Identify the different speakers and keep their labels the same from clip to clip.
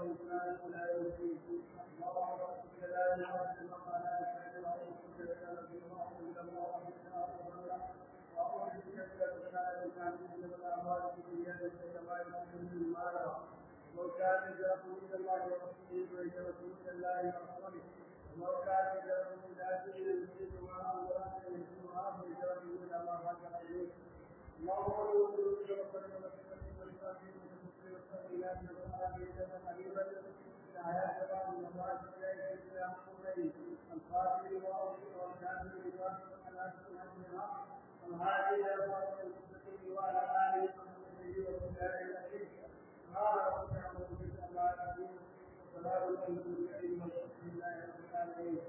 Speaker 1: وإنسان لا يوفي الله رب لا إله إلا الله لا إله إلا الله وإن كان في الله إلا الله وإن وأعوذ بك من الشر الإنسان من الأموال في الدنيا كما يكون من مالا لو كان يجرؤون إلى الله ورسوله ويجرؤون إلى الله ورسوله ولو كان يجرؤون إلى سبيل المسلم وما أمرات يجرؤون ويجرؤون إلى الله هكذا إليه اللهم رسول الله صلى الله عليه وسلم والسبيلات والصالحات قريبا الآيات بعض المرات إليه الإسلام قريب القاتل وأوصي والكافر وأسلم على سنتها والهادي إلى صراط المستقيم وعلى آله وصحبه وسلم أجمعين قال رب أعوذ بك الله العظيم وسلام على المرسلين والحمد لله رب العالمين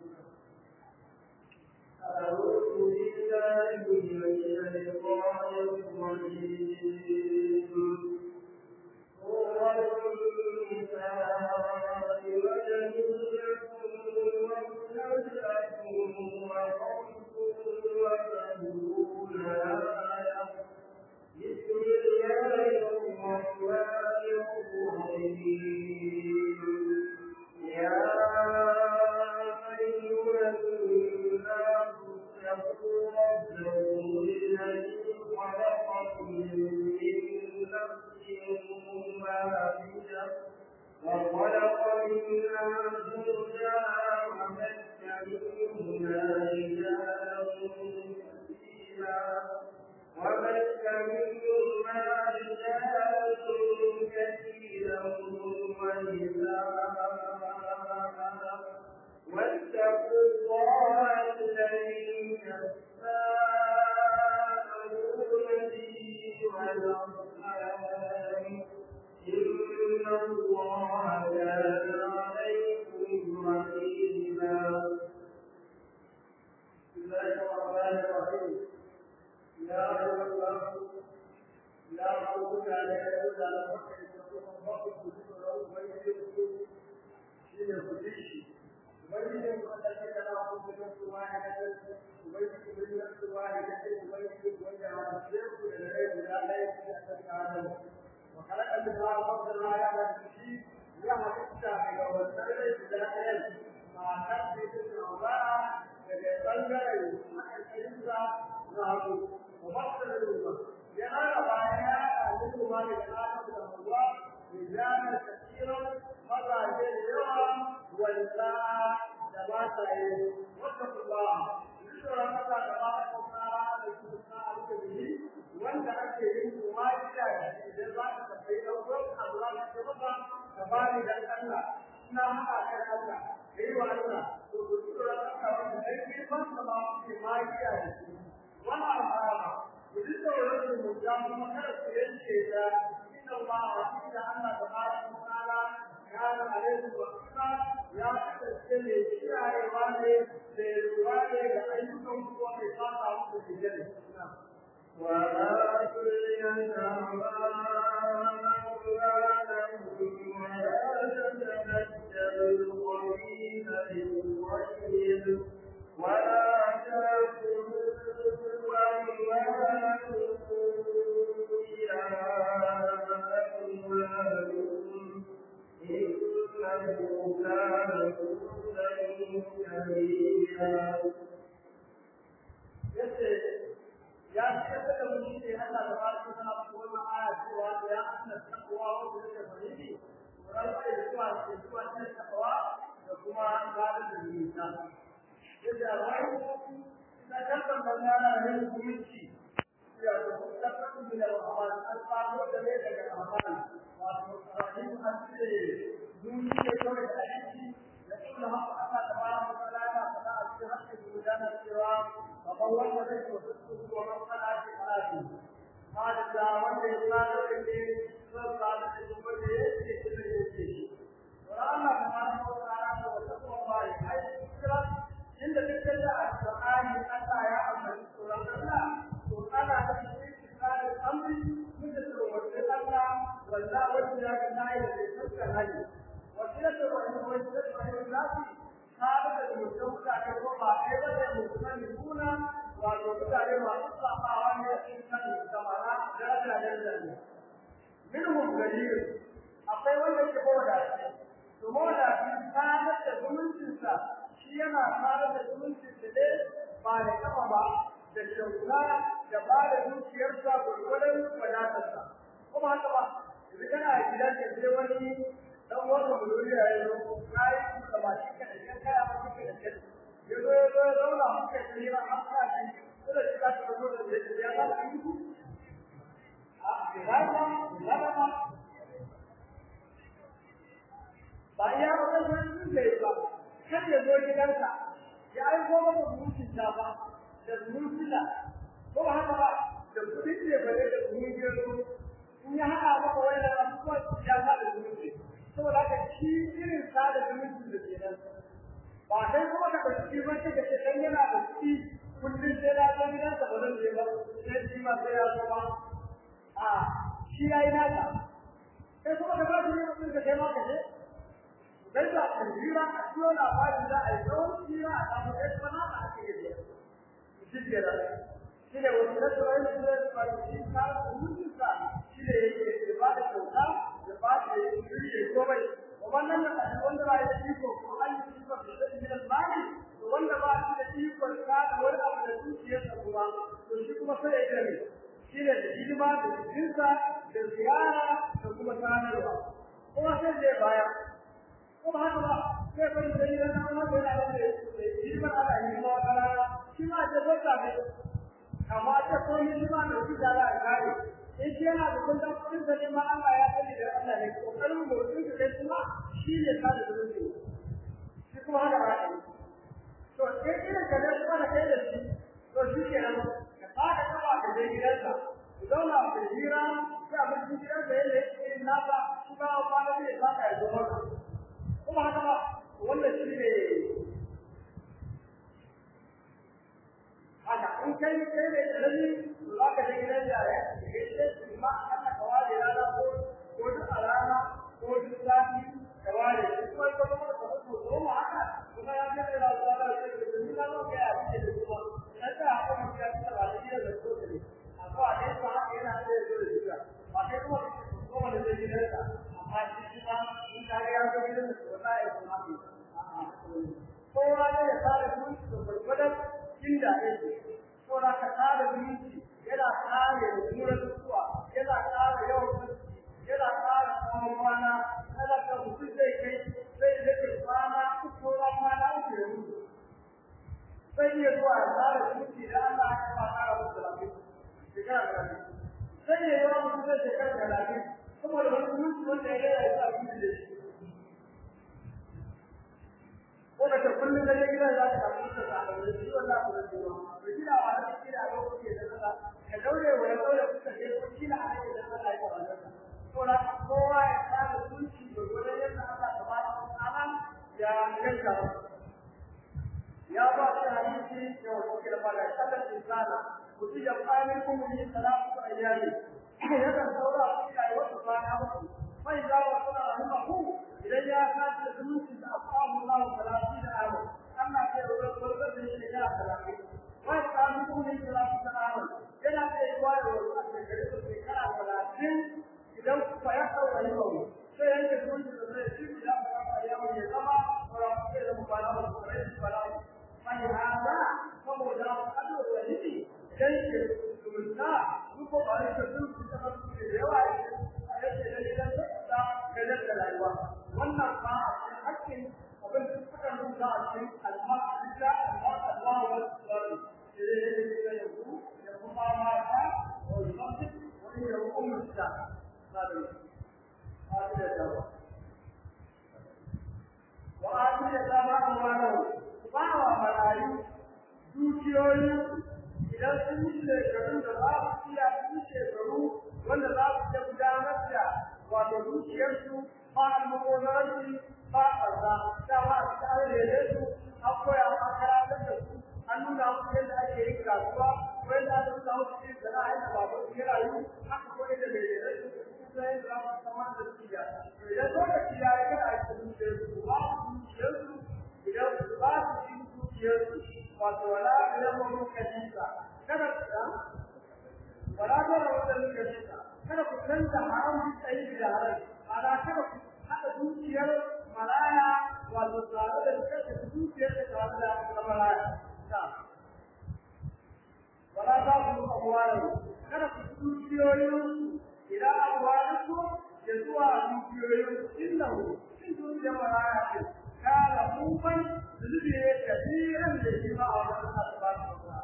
Speaker 2: أعوذ بالله من الشيطان الرجيم سورة النساء مدنية ومنزلة وخمس وثلاثون آية بسم الله الرحمن الرحيم يا أيها الناس اتقوا ربكم الذي خلقكم من نفس واحدة وخلق منها زوجها وبث منهما رجالا كثيرا وبث منهما رجالا كثيرا ونساء واتقوا الله الذي تساءلون به والأرحام إن الله كان عليكم رقيبا
Speaker 1: بسم الله الرحمن الرحيم يا أيها الناس لا ربك على يد على فقر تطبق الكتب له ويجب شيء يخدش ويجب أن تتناقض بنفس واحدة ويجب بنفس واحدة ويجب وجه الشيخ للغير لا لا يمكن أن تتعلم وخلق منها فضلا على الشيء يحدث إلى والسلم لا يلزم مع نفس الأوضاع daga ɓangaren ma'aikinsa na hagu wa matsala ruwa ya rara bayan ya ɗaji ruwa da ƙasar da ruwa da janar kasiran mazaje da yawa wanda da mataye wata kuma zuwa maza da mata kuma da su na abu da wanda ake yin kuma gida da idan za ka tafi ɗauko a zuwa da ta maka ka bani da Allah ina haɗa kan Allah kai wa Allah to ku tura ka wanda kai ke ban da ba ku magiya da shi wannan alama ku ji tsoron mu da kuma kada ku yanke da inna Allah wa inna Allah tabaraka wa ta'ala kana alaihi wa sallam ya kasance ne kiyayewa ne da ruwa ne ga ayyukan ku wanda ya fata muku da jere
Speaker 2: وآتوا اليتامى أموالهم ولا تتبدلوا الخبيث بالطيب ولا تأكلوا أموالكم إلى أموالكم إنه كان حوبا كبيرا
Speaker 1: ya ce da mun ce Allah da barka sana ko wannan aya cewa ya anna taqwa wa da fahimi ran da zuwa da zuwa da taqwa da kuma gadi da nisa yadda rai da kalban bangana ne hukunci ya da taqwa da rahman an samu da ne daga rahman wato rahim an ce duniya kawai da aiki da kuma haka Allah tabaraka wa ta'ala ya faɗa a cikin hakkin gudanar cewa kamar wanda zai so su ko man kana shi alaƙi hada da wanda ya tsara da ke son tsara da shi wanda ya ce shi ne ya ce shi Allah tabaraka wa ta'ala da wata kuma ai kira inda duk da alqur'ani Allah ya ambaci tsoron Allah to ana da shi tsarin amri mun da tsoron Allah wallahi wanda ya ga nayi da tsaka hali وسيلة الرحمن وسيلة الناس هذا المسلم كان يقوم بعيدا المسلمون ويقول عليه ما تصلح عن الإنسان كما لا لا لا منهم قليل أقوى من يقول to mawadaci sadar da zumuncinsa shi yana sadar da zumuncinsa ne ba da kafa ba da kyauta da ba da dukiyarsa gwargwadon wadatarsa kuma haka ba yanzu kana a gidan ka sai wani dan wanda muluri ya yi na yi da ba shi ka da kan kaya ba shi ka da kan ya zo ya zo ya zauna muka tsira an sa shi kuma shi ka ta zo da ya ya ba shi a ya ba ya ba ba ya wata sun da ba kar ya zo gidansa ya aiko maka zumunci ta ba da zumunci ko ba haka ba da kudin ne bare da zumunci in ya haɗa maka wannan abubuwan ya sa da zumunci saboda haka shi irin sa da zumunci da ke nan ba sai kuma ka ɗauki ba sai ka ce dan yana da kuɗi kullum sai na zo gidansa ba zan je ba sai shi ma sai ya zo ba a shi ya yi nasa sai kuma ka ba shi ne mutum ka kai ma ka je kai da jira a cikin labarin da a yi tsawon jira a samu kai kuma na a ake yi shi ke da shi ne wasu na tsoron da zai faru shi ka mutum sa shi ne yake ba da kyauta da ba da shirye komai wannan da kashi wanda ba ya iko ko an yi iko da shi da mali to wanda ba shi da iko ka da wani abu da zuciyarsa kuma to shi kuma sai ya gani shi ne da hidima da jinsa da ziyara da kuma sanarwa kuma sai zai baya kuma haka ba sai bari da gidan nan wanda yana da hidimar ala hidima wa kana shi ma ce bota ne amma ta ko hidima da shi da ya kare in shi yana da kullum kudin da neman Allah ya sani da Allah ne kokarin motsin da kai kuma shi ne ka da zuci shi kuma haka ba shi to sai irin ka da kuma da kai da shi to shi ke nan ka fara kaba ka je gidansa ku zauna ku hira sai abin cikin gidansa yadda yake irin nasa shi ba ba da zai saka ya zo maka kuma haka ba wannan shi ne haka in kai kai ne dalili to za ka je gidan yaya ke ce ma Allah ka ware rana ko ko duk a rana ko duk sati ka ware kuma ko kuma ka ko ko ma haka kuma ya ga da Allah da shi da ni na zo ga ya ce da kuma na ta haka mu ya ta ba da gidan da ko ne amma a dai ba haka yana da zo da shi ba kai kuma kuma da zai gidan ka amma shi kuma in ka ga ya zo gidan da ko ya kuma kowa ne ya fara zuci da gurgurdan inda yake ko da ka tsara zuci yana kare mutuwar zuwa yana kare yawan yana kare tsawon kwana kada ka mutu zai kai zai rage kwana uku ko kwana uku ya mutu sai ya zuwa ya tsara zuci da Allah ya ba kara mutu lafiya shekara da lafiya sai ya yi wa mutu zai shekara da lafiya saboda wani mutu wanda ya rage ya sa mutu da shi wanda ta kullum da gidan za ta kafa ta ta da shi wallahi ku da shi ba gida wa da shi da lokaci da kaza ka daure wa ya daure kuka je ko kila a ne da Allah ya kawo ka to da kowa ya fara sunci da gurin yadda Allah tabaraka wa ta'ala ya yanka ya ba shi hadisi da wani da fara sallan insana kuti da qamin kum min salatu ayyami ya kan saura shi ai wata kwana muku fa idza wa sala rahimahu idan ya kaci da zumunci da afahu Allah salati da amu Allah ke roƙon barkar da shi da salati wa qamin kum min salatu da amu yana da yawa da wasu da gare su shekara talatin idan ku ya kawo rahimahu sai yanke zumunci da zai shi da fara ya ya zama fara ke da mubara da kare shi fara mai hada saboda Allah da yake yanke zumunta duk ba ne da su ta da yawa a yake da gidan da gajar da rayuwa wannan ba a cikin hakkin abin da suka rubuta a cikin alhamdulillah Allah wa sallam sai da yanzu da kuma mata wa masjid wani da ummu ta sabai hadi da dawa wa hadi da dawa amana ba wa marayu dukiyoyi idan sun yi shekarun da za su iya su shekaru wanda za su iya gudanar da wato dukiyarsu ba almubazaranci ba ƙarza dama a cikin an rere su an koya an karatar da su an nuna musu yadda ake yin kasuwa ko yadda aka nuna musu yin sana'a yadda baban su ya rayu haka ko yadda bai rere su sun yadda za su samar da su ya idan lokaci ya yi kada a cikin dukiyarsu ba su dukiyarsu idan ba su cikin dukiyarsu wato wala idan mun kashinsa kada wala ta rawar kashinsa kada ku canza haram tsayi da halal ana kada ku haɗa dukiyar maraya wato tare da kasa dukiyar da tare da maraya wala ta ku amwalu kada ku dukiyoyin ila amwalikum ya zuwa dukiyoyin innahu in dukiyar maraya ce kana kuban zubi ne kafiran da shi ba a wannan asibati ba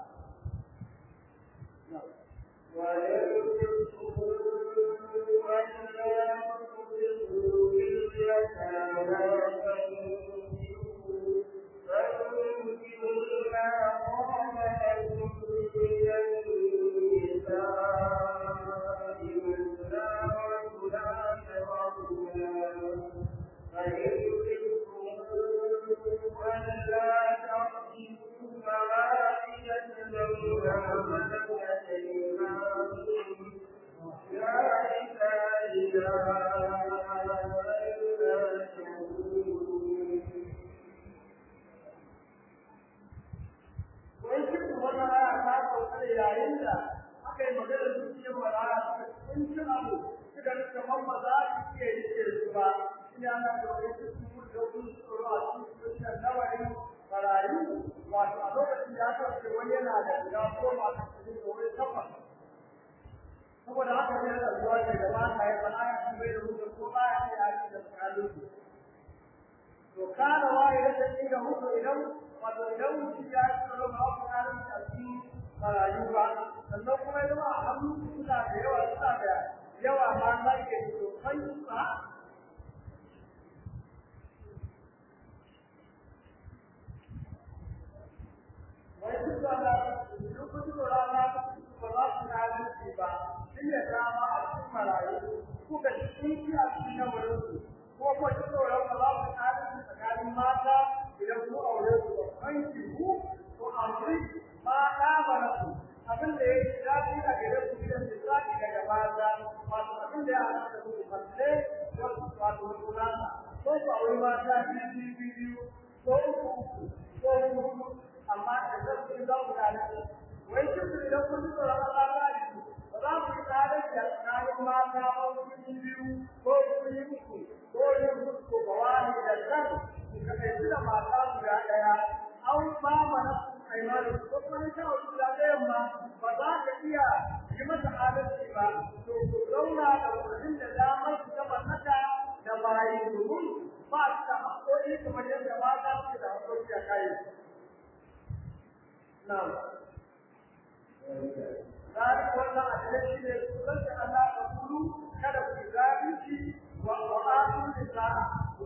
Speaker 1: saboda haka ne da zuwa da gaba ta yi bana ya bai da rubutu ko ba ya yi aiki da tsakanin to kana waye da take da hudu idan wato idan mutum ya yi tsaro ba ku kalin da shi marayu ba sannan kuma ya zama a hannu suna da yawa suna da yawa ma na ke to kai ba wai duk da duk duk rana ba za su kalin shi ba shi ya dama a cikin marayu kuka shi a cikin wurin su ko ko ji tsoron ba za ku tsari tsakanin mata idan ku aure ku ba kan ki ku ko aure mata ba na ku abin da ya yi daɗi a gare ku gidan misali daga mata wato abin da ya halatta ku mace wato wato sunana ko ku aure mata biyu biyu biyu ko uku uku ko huɗu amma da zan ku za ku gane wai kin idan kun ji tsoron Allah ba ji ba za ku yi tsari da tsakanin mata ba biyu ko kun yi uku ko yin musu bawani da kan ka kai da mata guda daya an ba mana aimanu ko kuma ta guda daya ma ba za ka iya yi mata adalci ba to ku zauna da wurin da damar su gaba naka da bayi domin ba su da haƙoƙi kamar yadda mata suke da haƙoƙi a kai na'am ذلك ولا أدري لك أن تقولوا كذا في ذلك وآتوا النساء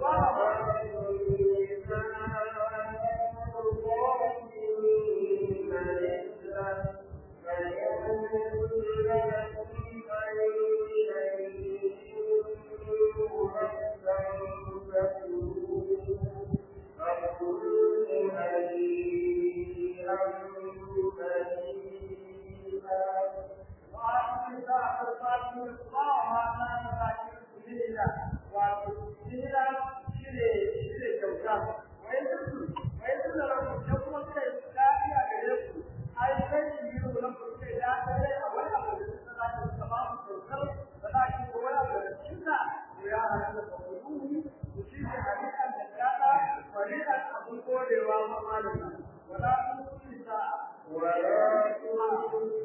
Speaker 1: وآتوا النساء صدقاتهن الله ما كان ذاكر سبيلا وسبيلا شيء شيء kyauta wai duk wai duk da rabu da kuma kai dadi a gare ku ai kai yi ku nan ku kai da kai a wani abu da suka da ku ba ku kyautar da da ki ko wani abu da kinta ku ya halatta ku ku ku shi ne hadisan da kada fariqan abun kodewa ma malama wala tu isa
Speaker 2: ولا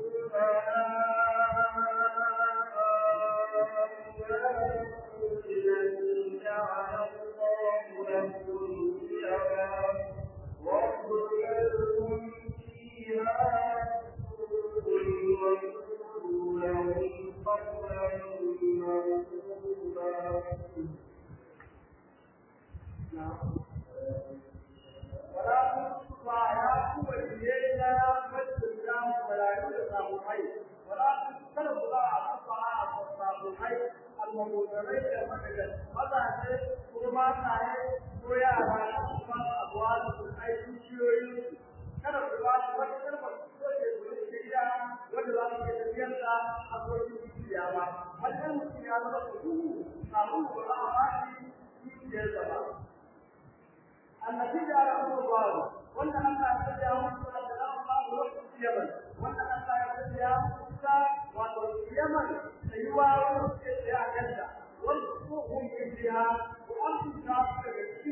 Speaker 1: ولا تصبح يا قوة إلينا والسلام ولا يوجد صاحبين ولا تتكلم الله تصبح صاحبين المبوذرين مثلا ماذا وما تعي ويا ما تصبح أبواب أي شيء kada ku ba su wata kalma ko ke gudu da gida wanda za su ke tafiyar da abubuwan dukiya ba wannan mutum ya zama su duhu abin da ba a ba shi dukiyar ba التي جعله الله وان الله يتبع موسى سلام الله وقت اليمن وان الله يتبع موسى وقت اليمن ايوا وقت يا جنة وارزقهم فيها وانتم كافرون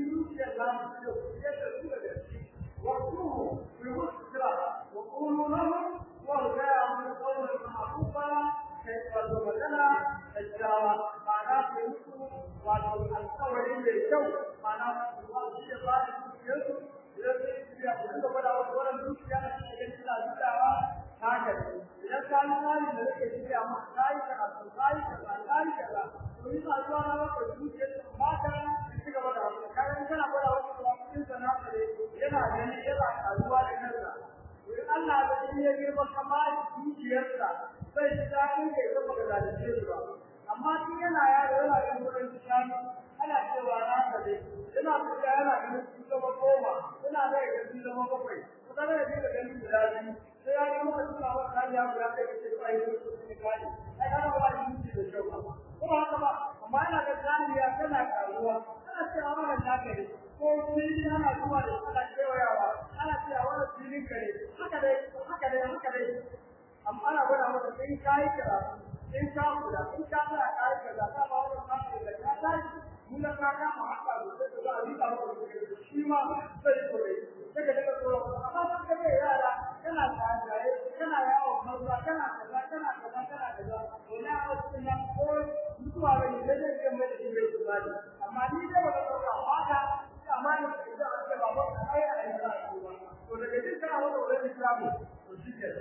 Speaker 1: samu da yadda su da gaske wasu ku yi musu kira wa ƙulu lahum wa gaya mun kawai ma'arufa kai wato magana da jawa ma'ana ku yi musu wato alƙawari mai kyau ma'ana ku ba su iya ba da dukiyarsu idan sai su biya ku duka gwada wasu wannan dukiya da suke ganin suna zudawa haka ne idan ka yi tsari da nake shirya ma ka yi karatu ka yi kaza ka yi kaza to yi ba zuwa na maka dukiyar su ba ka ci gaba da wasu kayan kana gwada wasu kuma cikin sana ne yana gani yana karuwa da kansa in Allah da shi ya girma kama dukiyarsa zai ji daɗin da ya zama ga zalunce su ba amma tun yana yaro yana yin wurin shanu ana cewa na ka dai yana fita yana ganin su zama goma yana da ga su zama bakwai kuma da ga ganin guda biyu sai ya yi maka suna wata hanya guda ɗaya da ke ai su su ne kai ai kana ba shi da kyau ba kuma haka ba amma yana ga zaniya tana karuwa ana cewa wannan naka ne ko fili ana zuwa da ana kewayawa ana cewa wannan filin ka ne haka dai haka dai haka dai amma ana gwada maka in kayi karatu in ka kula in ka tsaya kayi kaza ka ba wannan ka da ka tashi mun ka kama haka da sai ka ga rika maka shi ma sai ko dai sai ka daga tsoro amma san ka bai yara kana tsaye kana yawo maza kana kaza kana kaza kana kaza to na a cikin nan ko mutuwa bai da zai ga mai da shi bai kuma amma ni da wannan tsoro haka amma ni da aka ba ba ai a yi to daga cikin kana wannan wurin islamu to shi ke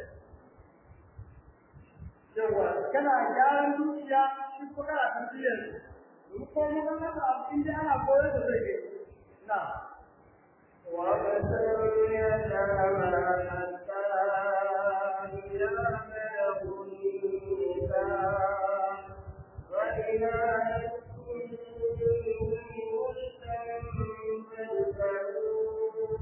Speaker 1: yawa kana gyaran dukiya shi ko kana tafiyar su ko mun ga haka abin da ana koyar da zai na
Speaker 2: وابتلوا اليتامى حتى إذا بلغوا النكاح وإذا نسوا منهم رشدا فادفعوا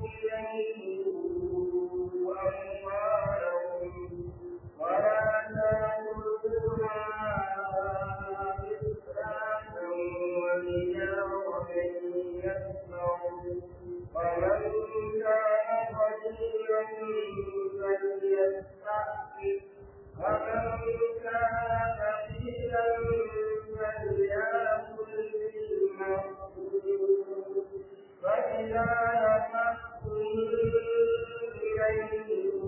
Speaker 2: إليهم أموالهم ولا تأكلوها إسرافا وبدارا يسمعوا ومن كان قديرا فليستعفف ومن كان فقيرا فليأكل بالمعروف فإذا نفقتم إليهم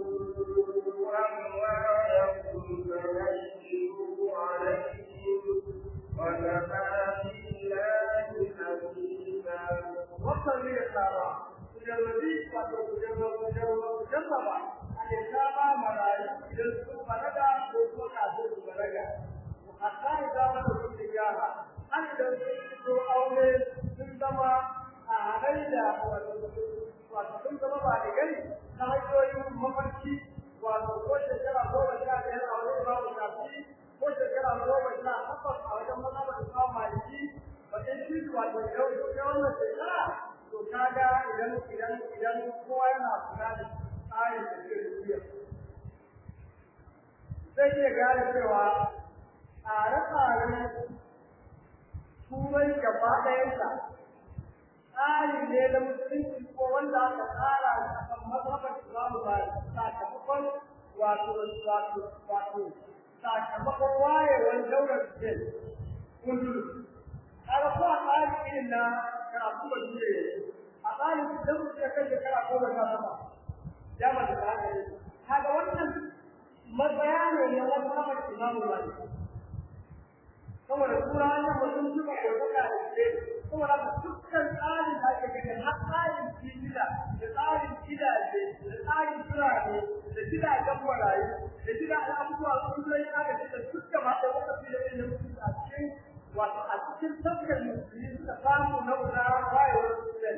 Speaker 2: أموالهم فبشروا عليهم وكفى بالله حسيبا
Speaker 1: wannan ne ya saba mujallabi wato mujallaba a ya saba marayu idan su balaga ko kuma kafin su balaga hatta idan wata sun gyara an idan sun fito aure sun zama a halayya wato sun zama ba da gani na hanyoyin mafarki wato ko shekara goma sha biyar a wajen babu shafi ko shekara goma sha takwas a wajen mazhabar imam maliki wajen shi wato yau ta wannan shekara to kaga idan idan idan kowa yana kula da tsarin da ke rubuya zai iya gane cewa tsare-tsaren turai gaba ɗayansa tsari ne na musulunci ko wanda aka tsara a kan mazhabar islamu ba sakamakon wato wato wato sakamakon wayewar daular spain kundu kaga ko a tsari irin na karatu ba dole a tsarin da mutum ya kai shekara goma sha sama ya mace ta haka ne kaga wannan matsaya ne na mazhabar islamu ba saboda turawan nan mutum suka ɗaukaka da ke saboda ka dukkan tsarin da ake gani har tsarin fitila da tsarin gidaje da tsarin birane da gidajen marayu da gidajen abubuwa sun zai aka ce da dukkan ma da wata fiye da mutum a cikin wato a cikin tafkar musulmi suka samu na wuraren wayewar musulmi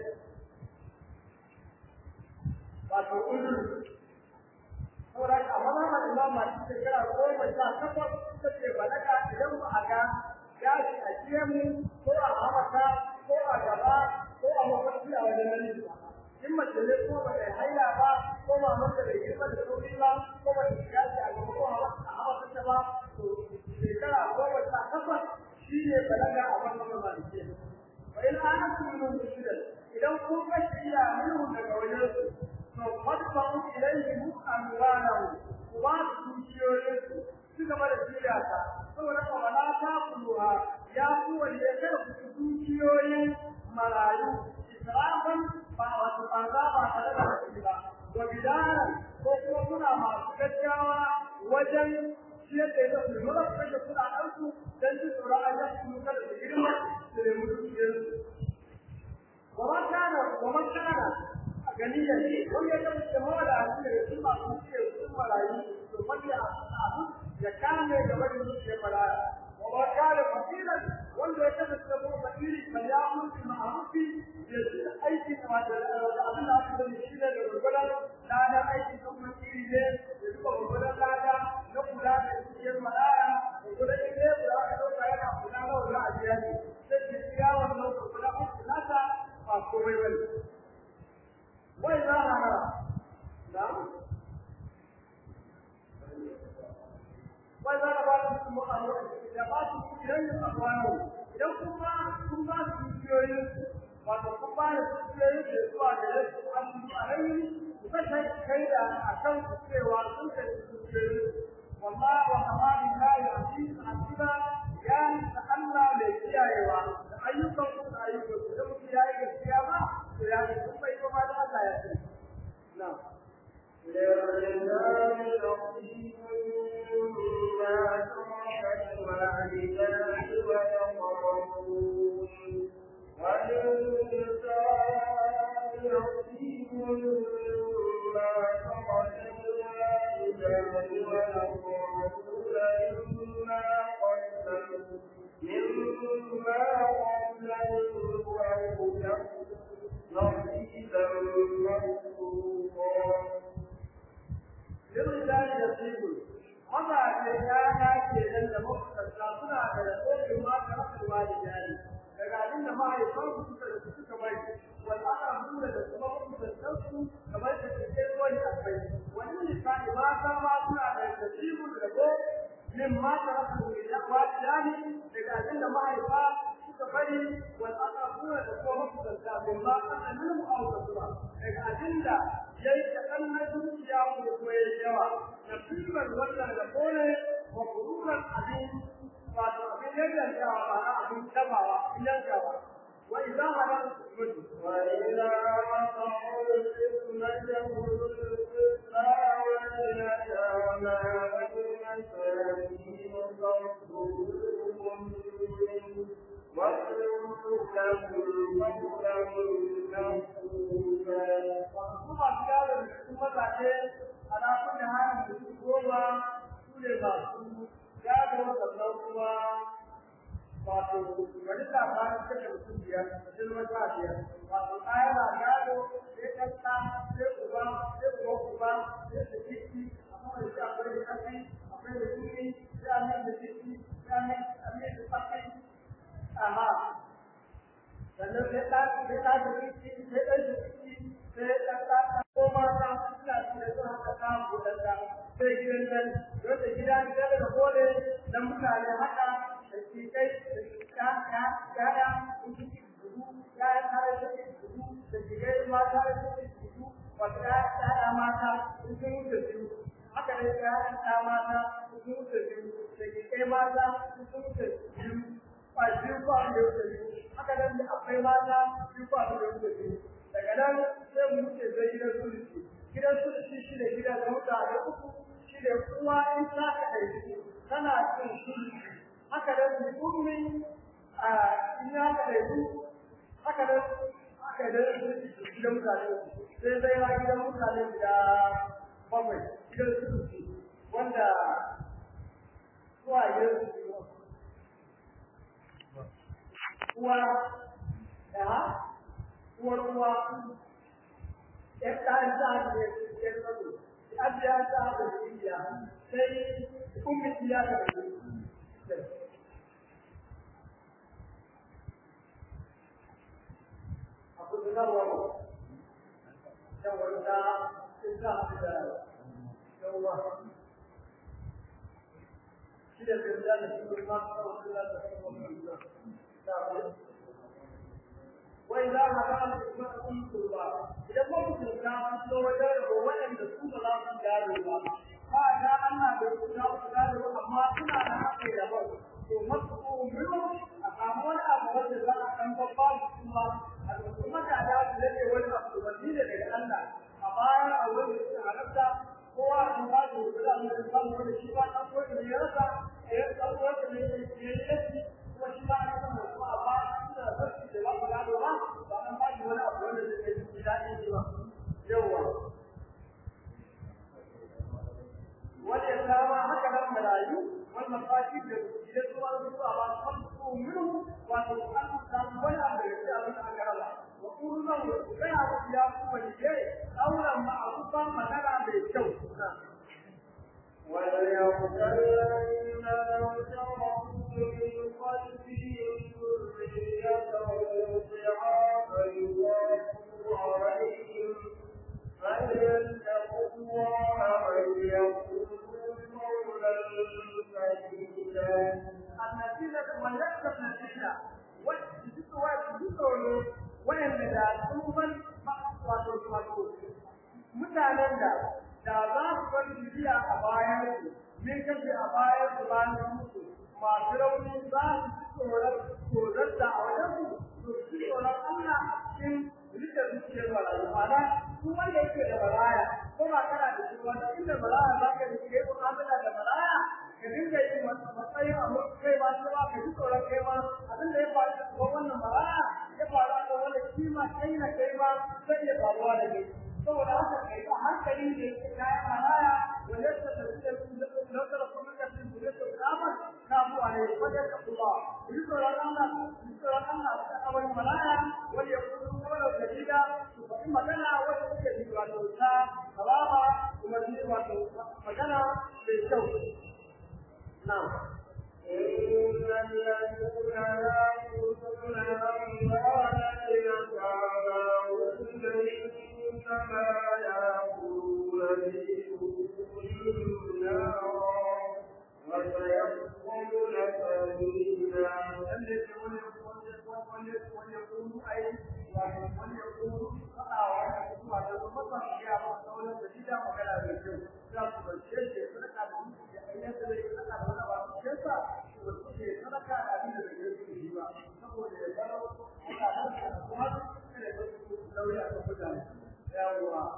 Speaker 1: wato uzur saboda ka amma ma imam masu shekara goma sha takwas suka ce balaga idan ba a ga gashi a gemu ko a hamata ko a gaba ko a mafarki a wajen nan ba in mace ne ko ba ta haila ba ko ba mace bai girma da sauri ba ko ba ta gashi a gaba ko a hamata ta ba to shekara goma sha takwas shi ne balaga a wannan malike wa in ana kuma mushidan idan kun kashi ya minhu daga wajen su to fadfa'u ilayhim amwalahum wa dukiyoyinsu su gaba da shirya ta saboda ba wala ta kuluha ya ku wanda ya kada ku dukiyoyin marayu israfan suna masu gaggawa wajen ciyar da yadda su mara su kashe kuɗaɗensu don ji tsoron an yi su kada su girma su nemi dukiyarsu. Waman kana, waman kana a ganiyar ne, wanda ya kasance mawa da hannu daga cikin masu dukiyar sun marayu, to wanda a abu ya kame gaba da dukiyar maraya. Waman kana fasilan wanda ya kasance mawa fakiri mai ya mutu ma'arufi da shi aikin da abin da aka sani shi ne da gurgurar ladan aikin kan fakiri ne da duka gurgurar lada na kula da dukiyar maraya gurgurar ile da aka ɗauka yana kula na wani ajiya ne sai ke iya wannan gurgurar aikin nasa ba komai bane. Wai za a hana na wai za a ba su kuma a da ba su idan yin abuwa idan kuma kun ba su dukiyoyin wato kun ba da dukiyoyin da zuwa da yadda an yi a rai ku kashe kai da a kan cewa sun kashe dukiyoyin walla wa kamari la ya fi asiba ya ta Allah mai kiyayewa da ayyukan ku da ayyukan ku da mutum ya yi gaskiya ba to ya ga kun bai kuma da Allah ya ce na'am
Speaker 2: للرجال نصيب مما ترك الوالدان والأقربون وللنساء نصيب مما ترك الوالدان والأقربون مما قدموا مما قدموا أو نصيبا مفروضا
Speaker 1: للرجال نصيب mazaje ƴaƴa ke nan da makusanta suna da rahoton ma ta rasa walidani daga abin da mahaifan su suka da suka bari wal aqrabuna da kuma makusantan su kamar da ke kai wani abai wani misali mata ma suna da nasibun rabo min ma ta rasa walidani daga abin da mahaifa suka bari wal aqrabuna da kuma makusanta min ma asalin mu'awwatuna daga abin da yayi kaɗan na zuciya ko kuma yayi yawa nasiban wannan da kone wa kururan abin wato abin yanyantawa ba na abin tabawa abin yankawa wa idan haram mutu
Speaker 2: وإذا وقعوا الفتنة القسمى واليتامى والمساكين فارزقوهم منه واقولوا لهم قولا مفروضا
Speaker 1: wasu masu yaro da su mazaje ala kulli halin da su goma su ne masu yaro sannan kuma wato wani labarin kashe mutum biyar mutum wata biyar wato ɗaya na gado sai ɗanɗa sai uba sai uba uba sai da ciki amma da shi akwai da ƙafi akwai da ciki sai amin da ciki sai amin amin da ƙafi amma sannan sai ɗa sai ɗa da ciki sai ɗan da ciki sai ɗan ɗa ko mata suna da su haka ta buɗaɗɗa sai gidan nan wanda gida gida da kole na mutane haka da shi kai da ya ya ya in ji dubu ya ya tare da dubu da shigai mata da dubu wata ya ya mata in sun wuce biyu haka ne ya ya mata in sun wuce biyu da shigai mata in sun wuce biyu ba biyu ba da wuce biyu haka nan da akwai mata biyu ba da wuce biyu daga nan sai mu wuce zai gidan sulci gidan sulci shi ne gidan da mutane uku shi ne uwa in ta ka ɗauki tana cin sulci haka nan mu ummi a in ya ka ɗauki haka nan haka nan sulci gidan mutane uku sai zai ha gidan mutane guda bakwai gidan sulci wanda uwa gidan sulci uwa ya uwar uwa ‘yan ɗan ta da ya tsaro, an ya ta da shiya, sai kumiti ya da Abu da zarwa ba, yawon da sun ta haɗu da yawa. Shi da zai da shi kuma masu kawai da su da su وإذا هدام الإسلام قربا إذا ما كنت تعلم لو وجدوا وين تكون لا تجاروا فأنا أنا بقول تجاروا أما كنا نحكي له ومسكوا منه أقامون أبواب الله أن تقال الله الحكومة على الذي وجه الوزير لأن أبايا أول استعرض هو wani da samu wani shi ba ɗan uwan da ya rasa ya ɗan uwan da ya yi yaki kuma shi ba a san mutum a ba suna zarfi da ba su gado ba ba an ba shi wani abu wanda zai yi daɗin shi ba yawwa wani ya kama haka nan marayu wani mafashi da idan zuwa zuwa ba su kan minhu wato an samu wani abu da ya abin da aka raba wa kullum ku ga abu ya kuma ne auren ma'rufan magana mai kyau
Speaker 2: وليقتل الذين لو شركوا من خلفهم ذرية ضعافا يضاعفوا عليهم فليتقوا الله وليقولوا قولا سديدا
Speaker 1: النتيجة وليس النتيجة وجدوا wayanda da tsuban wato wato mutanen da da za su bar bibiya a bayan su min kace a bayan su bayan mutu masu rauni za su ci tsoron tsoron da a wajen su su ci tsoron Allah cikin rike zuciyar barayi ma'ana su wanda yake da baraya ko ba kana da shi wanda inda baraya za ka rike mu'amala da baraya ka dinga yin matsayin abu kai ba shi ba ka ji tsoron kai ba abin da ya faru da kuma wannan baraya ya faru da wanda shi ma kai na kai ma zai iya faruwa da kai saboda haka kai a hankali da yake kayan baraya wanda ya tafi da nasara kuma ka cin da su kama kafu a ne wajen ka kuma ji tsoron Allah ji tsoron Allah da abin baraya wanda ya kuma wala dalila su faɗi magana wanda suke ji wato ta salama kuma ji wato magana mai kyau na'am
Speaker 2: إن الذين يأكلون أموال اليتامى إنما يأكلون في بطونهم نارا وسيصلون سبيلا
Speaker 1: وليقولوا أي وليقولوا فقعوا ويقولوا على المطر يا مصطفى الجديدة وكلا بالجو لا تبشر سنة أيام الذي سنة ولا بعض الشيطة وتشي سنة أبين الذي يجوا نقول يا جلو على هذا الأمر لو يأخذ يا الله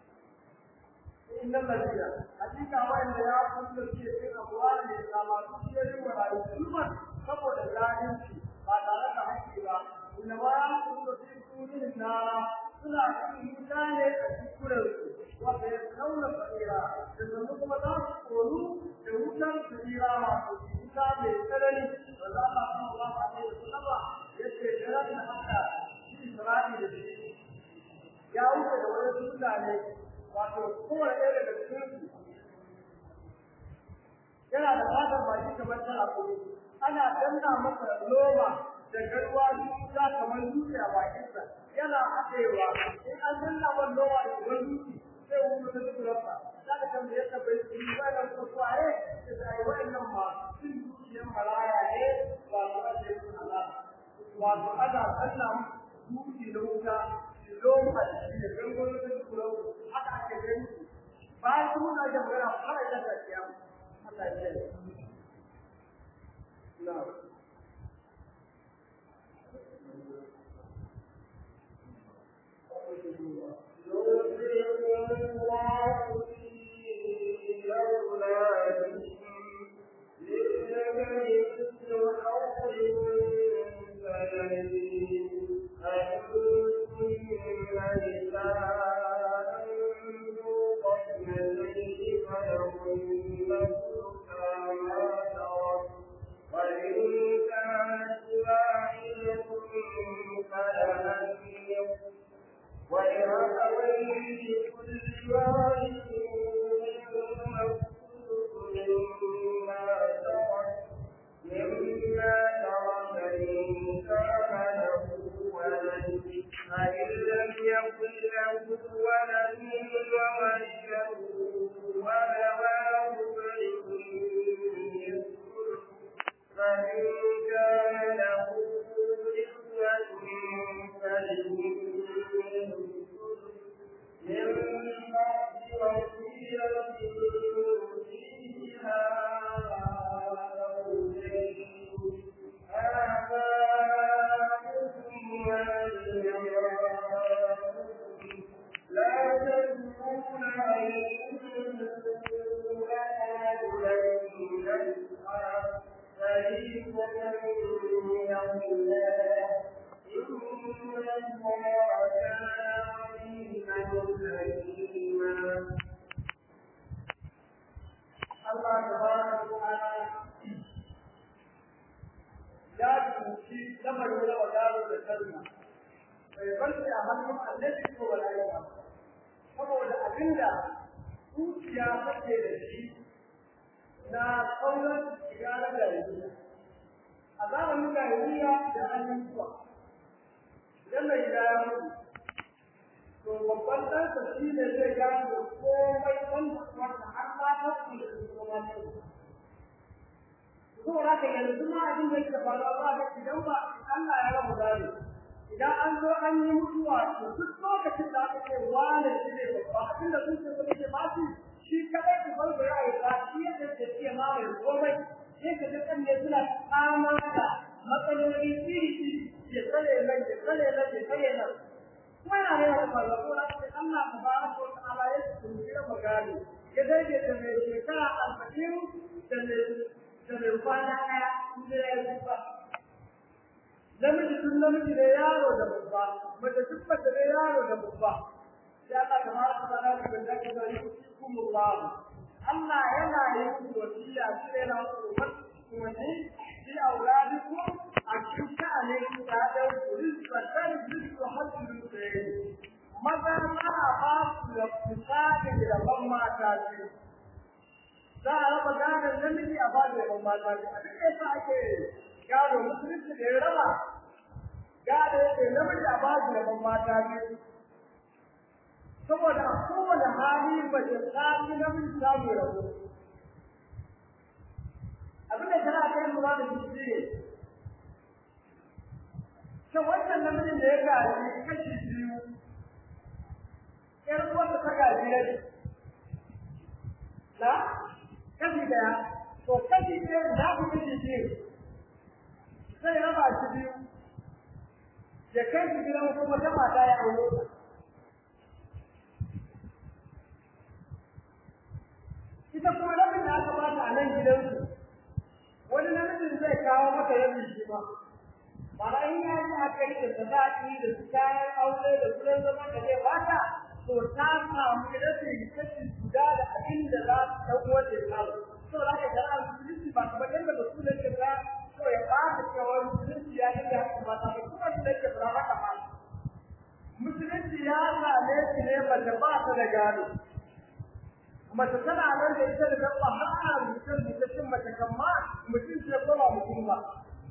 Speaker 1: إن الذين حقيقة وإن يأكل في أموال الإسلام تشير ولا يسلم saboda zalunci ba tare da haƙƙi ba inna ma yaqulu fi qulubihim nara suna cikin wuta ne a cikin su wanda ya kauna fadira da zama kuma za su koru da wutar fadira wato wuta mai tsanani wanda Allah sallallahu alaihi wasallam ya ce jiran da haka shi Isra'i da shi ya wuce da wani mutane wato kowane ɗaya daga cikin su yana da fatar baki kamar tana kuma ana danna masa loma da garwa zuciya kamar dutse a bakinsa yana haɗewa in an danna masa loma da kamar dutse sai wani ta turarsa za ka kan da ya tabbai su yi wani kuma suwaye da ta yi wa'annan masu cin zuciyar maraya ne ba su ake yin Allah wato ana danna dutse na wuta loma da shi da gangon ta turarsa haka ake gani bayan su muna da magana fara da ta kiyama Allah ya yi نعم
Speaker 2: يوصيكم الله في أولادكم للذكر مثل حظ الأنثيين أن كن نساء ذو قسمتين فلهن ثلثا ما ترك وإن كانت واحدة فلها النصف ولأبويه لكل واحد منهما الثلث مما ترك مما ترك إن كان له ولد فإن لم يكن له ولد وورثه وأبواه فلأمه فإن كان له إخوة فلأمه من بعد
Speaker 1: Allah tabaraka wa ta'ala ya tuci lamarin raba gado da kalma bai bar shi a hannun annabi ko mala'ika saboda abinda zuciya take da shi na kaunar shiga na jahiliya a zamanin jahiliya da hannun zuwa idan mai gida ya mutu to babban ɗansa shi ne zai gane da komai wanda wanda har ma ta su da su kuma ne to da ka yanzu ma abin da yake faruwa ba da idan ba Allah ya rabu gane idan an zo an yi mutuwa to duk lokacin da aka ce wane shi ne babba abin da zuciya ta ce ba shi shi kadai ku bar ya yi ba shi yadda ke ce ma mai komai sai ka ga kan ne suna kama da matsaloli iri iri ya tsare nan ya tsare nan ya tsare nan kuma yana da yawa faruwa ko sai Allah tabaraka wa ta'ala ya tsira magani ya dage da mai shekara arba'in da mai da mai kwana ɗaya inda ya yi ba namiji tun namiji ne yaro da babba mace tun mace ne yaro da babba sai Allah tabaraka wa ta'ala ya dage da yusikumullah Allah yana yin wasiya shi ne na wani fi auladikum a cikin sha'anin ƴaƴan ku rizqatan rizqu hajjin sayyid maza za a ba su da misali da ban mata ce za a raba gadon namiji a ba da ban mata ce a duk yasa ake gado musulunci da ya raba gado yake namiji a ba da ban mata ce saboda a kowane hali mace ta fi namiji samu rabo abin da tana kai lura da shi ne shin wannan namijin da ya gaji kashi biyu ƴar uwarsa ta gaji rabi na kashi daya to kashi ɗaya za ku kashi biyu zai raba shi biyu ya kai shi gidan kuma ta mata ya aure ita kuma rabin da aka bata a nan gidansu wani namijin zai kawo maka yabi shi ma bara in ya yi aka yi da sadaki da su kayan aure da kuɗin zaman da zai bata to ta samu rashin kashi guda da abin da za su ɗan wanda ya kawo so za ka gara musulunci ba kamar yadda da su nake ba so ya ba ta cewa musulunci ya yi da haka ba ta ba kuma su nake ba haka ba musulunci ya same shi ne mace ba ta da gado mace tana nan da ita da dabba har ana mutum da cin mace kan ma mutum ce ko ba mutum ba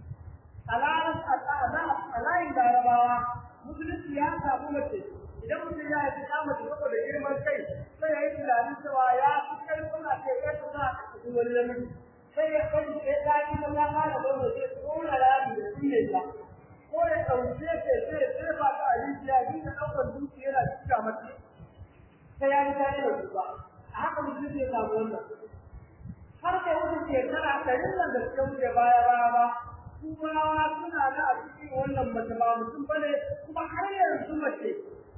Speaker 1: a layin larabawa musulunci ya samu mace idan mutum ya yi ta mace saboda girman kai sai ya yi tunanin cewa ya fi karfin a ce kai ta za a cikin wani namiji sai ya kai sai ta yi ta ya fara gwamna zai tsora rami da sunne ta ko ya ɗauke ta sai ya tsefa ta a rijiya dinga ɗaukar duki yana cika mata sai ya yi ta yi da duba a haka mutum zai samu wannan har kai wata shekara ɗarin nan da suka wuce baya baya ba turawa suna da a cikin wannan mace ba mutum ba ne kuma har yanzu mace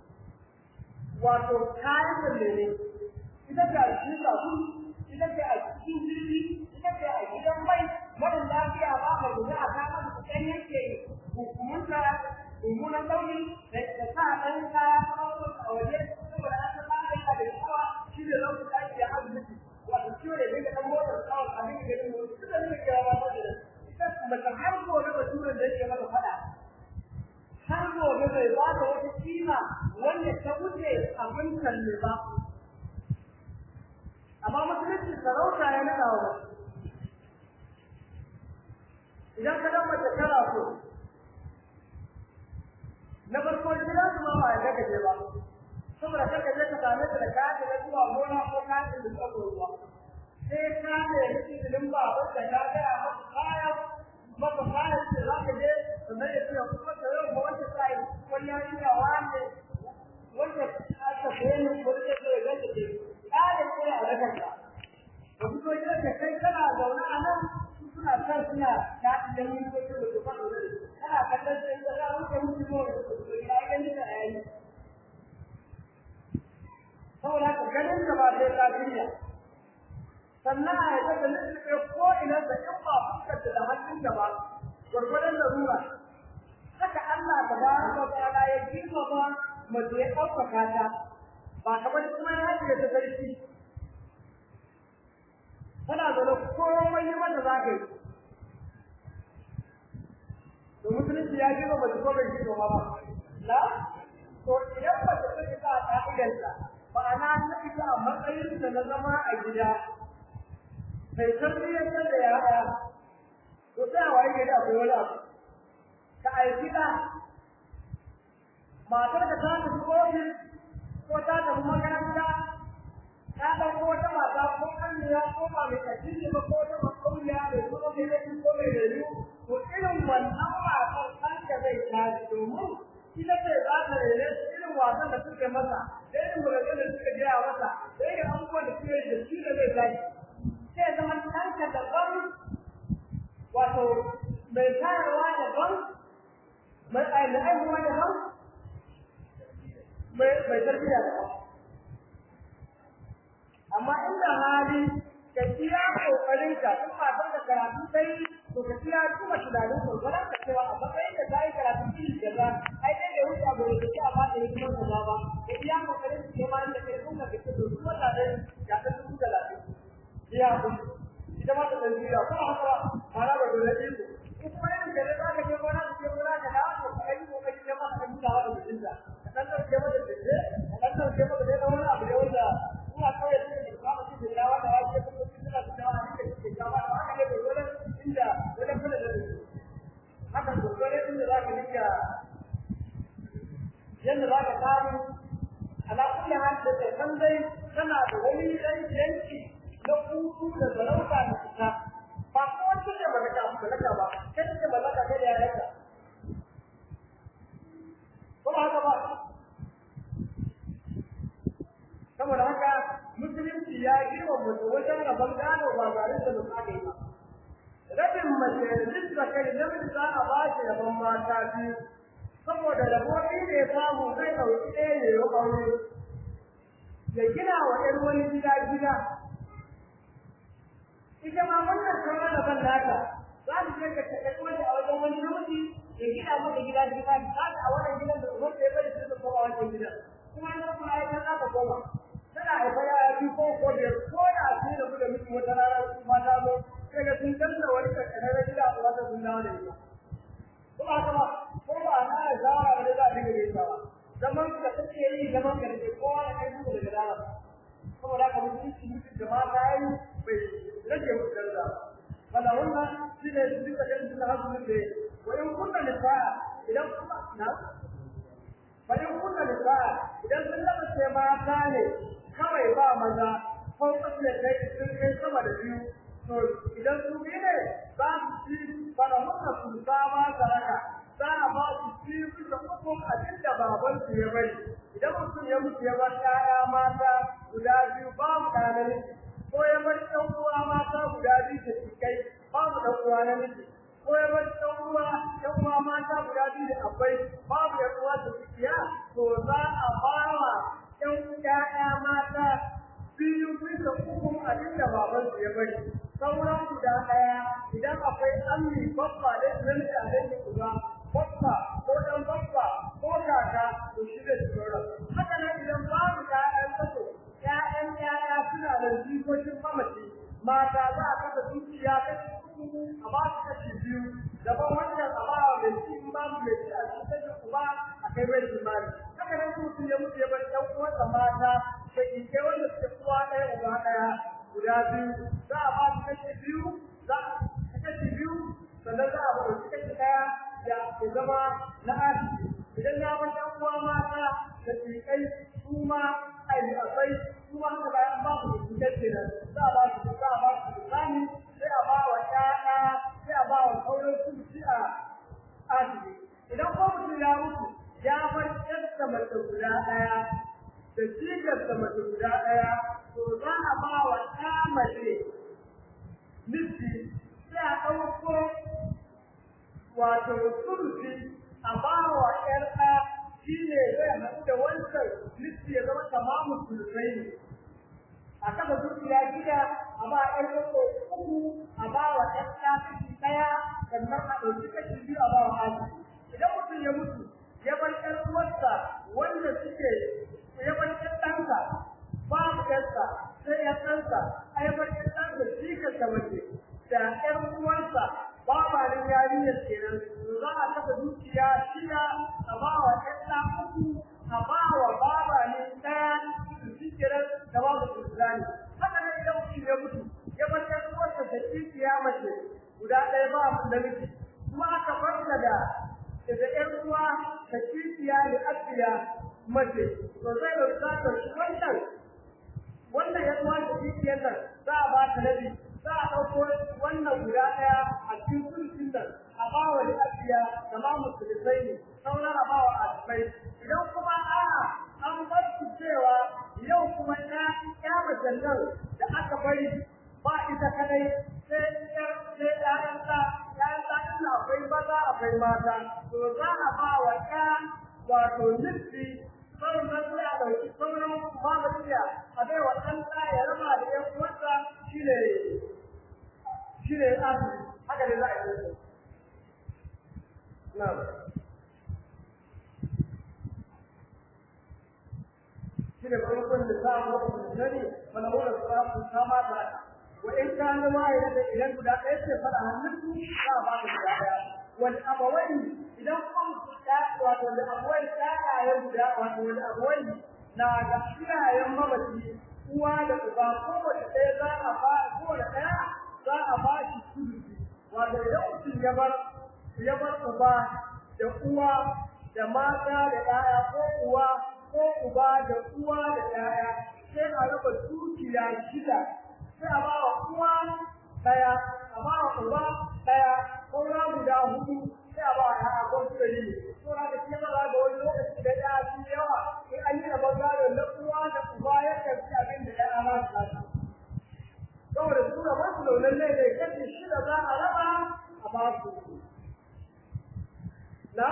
Speaker 1: wato kayan da ne ita ce a cikin sabu ita ce a cikin jirgi ita ce a gidan mai mara lafiya ba ma guda a kama da kusan yanke hukumunta mummunan launi da sa ɗan kaya a waje saboda an san ɗan da shawa shi ne lokacin da ake asibiti wato ciwo da dinga ɗan motar kawai a dinga ganin wani duk da dinga kira ba da ita mace har gobe ba turan da yake mata faɗa har gobe bai ba da wata kima wanda ta wuce abin kalle ba amma musulunci sarauta ya naɗa wa idan ka dan mace tana so na farko gidan su ma ba ya daga je ba saboda kaka je ka same ta da kayan da zuwa gona ko kayan da zuwa ruwa sai ka ne izinin ba wanda ka ga a maka kaya maka kaya ce za ka je sannan ya ce kuma da yau ba wanda sai wani ya yi da wani wanda aka bayyana ko da zai ga ta ce kaya ce a rakar ka ka fito gidan ka kai kana zaune a nan suna kan suna ta da mun ko da ko ba kana kallon sai da za ka mutu ko ya ga ni da ayi saboda ka ganin da ba sai lafiya sannan a yadda da nufi ko ina da in ba fuskar da hannun da ba gwargwadon larura haka Allah ta ba ka ta'ala ya girma ba mace ya ɗaukaka ta ba kamar kuma ya ce ta sarki tana zaune komai yi mata za ka yi to musulunci ya gina mace ko bai gina ba na to idan mace ta fita a ƙa'idarta ma'ana ta fita a matsayinta na zama a gida mai tarbiyyantar da yara to sai a waye gari akwai wani abu ka aiki ɗa matar da ta tafi ofis ko ta tafi makaranta ta ɗauko wata mata ko ƙanniya ko ba mai ƙarfi ba ko wata makauniya mai kuma mai laifi ko mai rayu to irin wannan matar ɗanka zai tashi domin ita ce za ta rere irin wasan da suke masa da irin maganganun da suka gaya masa da irin abubuwan da suke da shi da zai tashi sai zama ɗanka daban wato mai tayarwa daban mai aihuwa daban mai tarbiyya daban amma inda hali ka kiya kokarin ka in matar da karatu sai to ka kiya kuma tunanin gurgurar ka cewa a matsayin da ta yi karatu iri kaza ai dai da wuce abu da ke amma da hikimar kaza ba ka kiya kokarin ka ma inda kai kun ka ce to duk wata ne ya ta dubu talatin ya ku ita ma ta tarbiyya ko haka fara ba dole ne ko kuma irin da za ka je gona ka je gona ka dawo to ka yi kokari ne ma ka duba wa mutunta ka dan dauke mata da ka dan dauke mata da wani abu da wanda ina kawai da ke kama shi da yawa da wake kuma suna da yawa da ke kama da haka ne da dole inda wani kula da su haka dole inda za ka nika yadda za ka samu ala kulli hal da kai san dai kana da wani dan yanki na hutu da zarauta da fita ba ko wanda ne ba ka mallaka ba kai ne mallaka kai da yayanka ko ba haka ba saboda haka musulunci ya girma mace wajen rabon gado ba tare da misali ba rabin mace duk da kai namiji za a ba shi rabon mata biyu saboda rabo ɗin da ya samu zai ɗauki ɗaya ne ya aure ya gina wa ɗan wani gida gida ita ma wannan sauran rabon nata za su je ka taɓa wani a wajen wani namiji ya gina maka gida gida za a wannan gidan da umarta ya bari su koma wancan gidan kuma an kuma ya san aka koma tana haifa yaya biyu ko ko biyar ko da su da da miki wata rana su ma ta zo sai ga sun danna wani kakkanar na gida a wata sun dawo da ita ko ba haka ba ko ba na da shawara da za a dinga gaisa ba zaman ka kake yi zaman ka da kowa da kai duka daga dama saboda haka mutunci mutum da mata yi bai rage musu daraja wala wannan shi ne su duka kan suna hasu da wa in kunna nisa'a idan kuma na fa in kunna nisa'a idan sun lama ce mata ne kawai ba maza ko kace kai sun kai sama da biyu to idan su bi ne za su ci fara muka su sama saraka za a ba su ci bisa ukun abin da baban su ya bari idan mutum ya mutu ya bar ƴaƴa mata guda biyu babu ɗa namiji ko ya bar ɗan uwa mata guda biyu da cikai babu ɗan uwa namiji ko ya bar ɗan uwa ɗan uwa mata guda biyu da akwai babu ɗan uwa da cikiya to za a ba wa ‘yan ‘ya'ya mata biyu bisa uku abin da babansu ya bari. Sauran guda ɗaya idan akwai ammi babba da nan da da uba babba ko ɗan babba ko kaka to shi da sauran. Haka nan idan babu ‘ya'yan kaso ‘ya'yan ‘ya'ya suna da jikokin mamaci mata za a kasa dukiya kashi uku a ba su kashi biyu daban wannan a ba wa mai ci in babu mai ci a cikin uba a kai mai jimari. haka nan mutum ya mutu ya bar ɗan uwansa mata da ke wanda suke uwa ɗaya uba ɗaya guda biyu za a ba su kashi biyu za a kashi biyu sannan za a ba su kashi ɗaya ya zama na asibiti idan ya bar ɗan uwa mata da tsikai su ma akwai su ma haka bayan ba su tsikai kenan za a ba su za a ba su tsani sai a ba wa ƴaƴa sai a ba wa sauran su ci a asibiti idan ko mutum ya mutu ya bar ƴarsa mace guda ɗaya da jikarsa mace guda ɗaya to za a ba wa ɗa mace miji sai a ɗauko wato sulusi a ba wa ƴar ɗa shi ne zai haɗu da wancan miji ya zama tamamu sulusai ne a kafa dukiya gida a ba ƴar ɗauko uku a ba wa ƴar ɗa kashi ɗaya sannan a ɗauki kashi biyu a ba wa asibiti idan mutum ya mutu ya bar ƴan uwarsa wanda suke ya bar ƴan ɗansa babu ƴansa sai ya ɗansa a ya bar ƴan ɗansa shi ta mace da ƴan uwansa babanin yarinyar kenan za a saka dukiya shida a ba wa ƴan ɗan uku a ba wa babanin ɗaya su ci kiran da ba su islami haka ne idan mutum ya mutu ya bar ƴan uwarsa da dukiya mace guda ɗaya ba su namiji kuma aka farka da da ƴan uwa da dukiya da abiya mace to zai ɗauka shi wannan wannan ya zuwa da dukiyar nan za a ba ta nabi za a ɗauko wannan guda ɗaya a cikin sulhun nan a ba wa abiya da ma musulmai ne sauran a ba wa asibai idan kuma a'a an bar su cewa yau kuma ya ya macen nan da aka bari ba ita kadai sai sai ƴaƴan ta ƴaƴan ta ina akwai maza akwai mata to za a ba wa ƴa wato nufi sauran sai a ɗauki sauran mamadiya a bai wa ɗan ɗa ya raba da ƴan uwansa shi ne shi ne asiri haka ne za a yi na shi ne farkon da za a muku da sani wani wani sarrafa sama da wa in ka na ma ya da idan guda ɗaya ce faɗa hannun su za a ba ka guda ɗaya wani abawai idan kun ta wato da abawai ɗaya guda wato wani abawai na ga iyayen mamaci uwa da uba kowace ɗaya za a ba kowace ɗaya za a ba shi sulusi wato idan mutum ya bar ya bar uba da uwa da mata da ɗaya ko uwa ko uba da uwa da ɗaya sai a raba dukiya shida sai a ba wa uwa ɗaya a ba wa uba ɗaya ko na guda hudu sai a ba wa ɗaya ko su da yi ko na da kima za ga wani lokaci da ɗaya su yawa in an yi rabon gado na uwa da uba ya karfi abin da ɗaya ma su kasa saboda su da wasu launan ne ne kashi shida za a raba a ba su na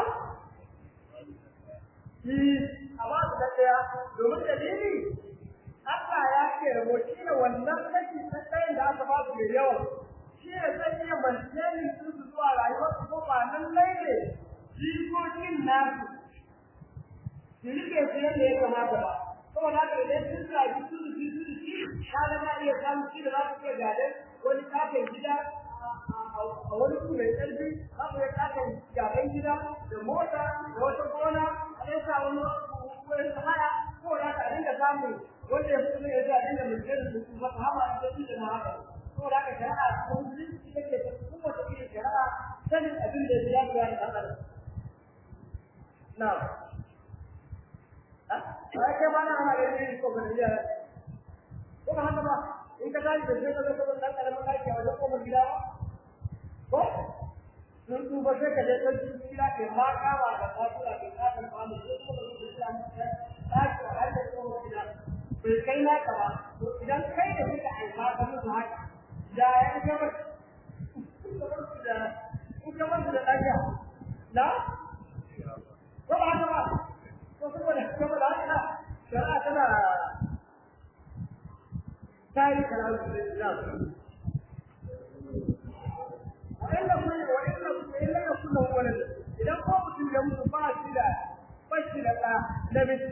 Speaker 1: shi a ba su da ɗaya domin dalili Allah ya ce rabo shi ne wannan kashi ta ɗayan da aka ba su mai yawa shi ne zai iya mantenin su su zuwa rayuwar su ko ba nan lai ne jikokin nasu su rike su yadda ya kamata ba saboda haka idan sun sami su su su su ka ga na iya samun shi da za su iya gadon wani katon gida a wani su mai ƙarfi za ku iya katon gaban gida da mota da wata gona a ɗan sa wani wurin haya ko da ka dinga samun wanda ya fito ya zuwa dinga mai da su ba ta hama da su da haka ko da ka shari'a ta musulunci take ta kuma ta iya shari'a sanin abin da ya fi da ɗan adam na a kai ba na hana da yin ko ban iya ko ba haka ba in ka tashi da sai ka zo ka ɗan ƙaramin ɗaki a wajen ƙofar gida ba ko sun tuba sai ka je ɗan cikin gida ke ma kama da kasuwa ke kasan kwamu sai kuma da su da ɗaki a har da ƙofar gida bai kai naka ba to idan kai da kika aika ka musu haka da ya ga ba da in ka bar da ɗaga na ko ba haka ba ko saboda saboda haka shari'a tana tayi kalamu da Islam wa'illa kun wa'illa illa yakun lahu walad idan ko mutum ya mutu ba shi da ba shi da ɗa namiji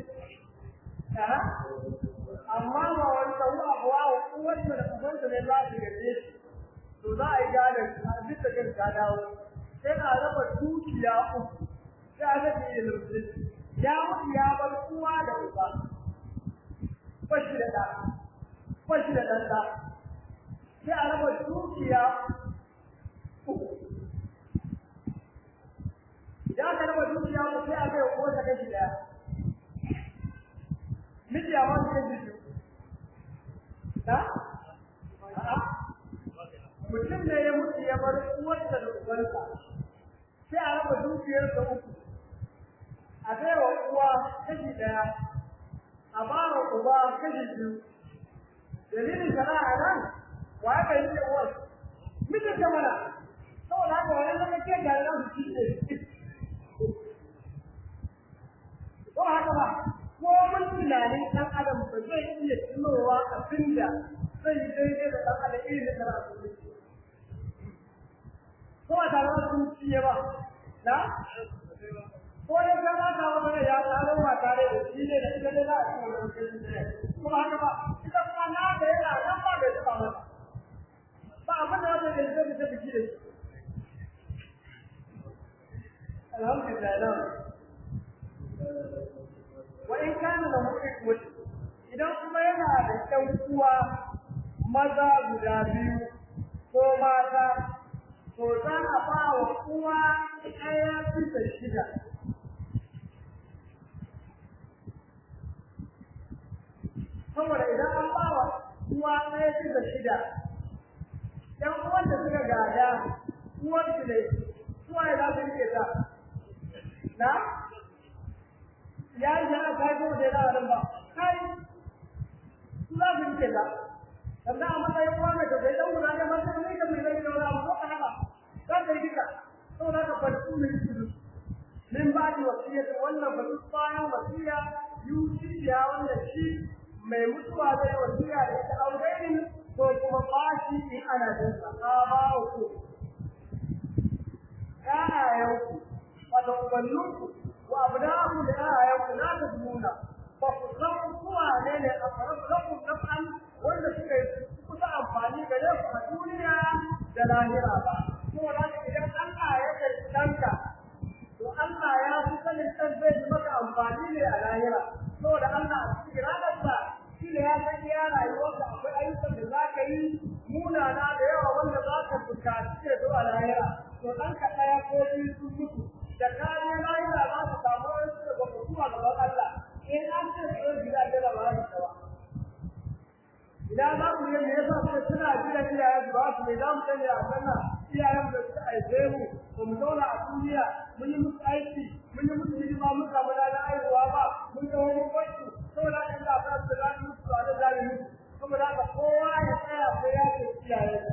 Speaker 1: amma ba wani sahu abuwa wa uwarsa da ubansa ne za su gaje shi to za a yi gadon a duk da kan ta dawo sai a raba dukiya uku sai a rage yin musulunci ya mutu ya bar uwa da uba fashi da ɗa fashi da ɗan ɗa sai a raba dukiya uku idan aka raba dukiya uku sai a bai wa uwarsa kashi ɗaya miji a wani kashi biyu na? mutum ne ya mutu ya bar uwarsa da ubansa sai a raba dukiyarsa uku a bai wa uwa kashi ɗaya a ba wa uba kashi biyu dalilin sana'a nan wa aka yi da uwar mijin ta mana saboda haka wani zama ke da nan su ci ko haka ba ko mun tunanin ɗan adam ba zai iya tunowa abin da zai yi daidai da ɗan adam irin da kana so ko a tare da sun ciye ba na ko ne ka ba ta wani ya tsaro ba tare da shi ne da ita ne za a ci wani mutum ne ko haka ba ita kuma na da yana nan ba da taɓa mata ba da zai fita biki da shi alhamdulillah na wa in kana da mutum idan kuma yana da ƴan uwa maza guda biyu ko mata to za a ba wa uwa ɗaya bisa shida saboda idan an ba wa uwa ɗaya bisa shida ɗan uwan da suka gada uwar su ne uwa ya za su rike ta na ya yi jana ta yi kuma da yana nan ba kai su za su rike ta sannan a matsayin uwa mai tausayi ɗan guda ne masu ne ka mai zai da wani abu ko ka haka za ka rike ta saboda haka farko mai su min ba da wasiyya wannan ba duk bayan wasiyya yusi ya wanda shi mai mutuwa zai wasiya da ita aurein ko kuma bashi in ana jin sa ba ku ƴaƴayenku wato ubanninku wa abna'u da ƴaƴayenku na ta nuna ba ku san kuwa ne ne a faru lakum naf'an wanda suka yi kusa amfani gare ku a duniya da lahira ba saboda haka idan Allah ya kai danka to Allah ya fi sanin ɗan zai yi maka amfani ne a lahira saboda Allah a cikin ranarsa shi ne ya san iya rayuwarka akwai ayyukan da za ka yi munana da yawa wanda za ka bukaci ya zo a lahira to ɗanka ɗaya ko biyu sun mutu da kayan lahira za ka samu wasu da ba ku zuwa gaban Allah in an ce su yi gida da ba za su idan za ku yi me yasa suka suna gidan iyayen su ba su mai za mu sani a sannan iyayen da suka aice mu ba mu zauna a duniya mun yi musu aiki mun yi musu hidima mun samu ranar aihuwa ba mun ga wani kwanci saboda haka ina ba su da musu a da zai musu saboda haka kowa ya tsaya ko ya ce iyayen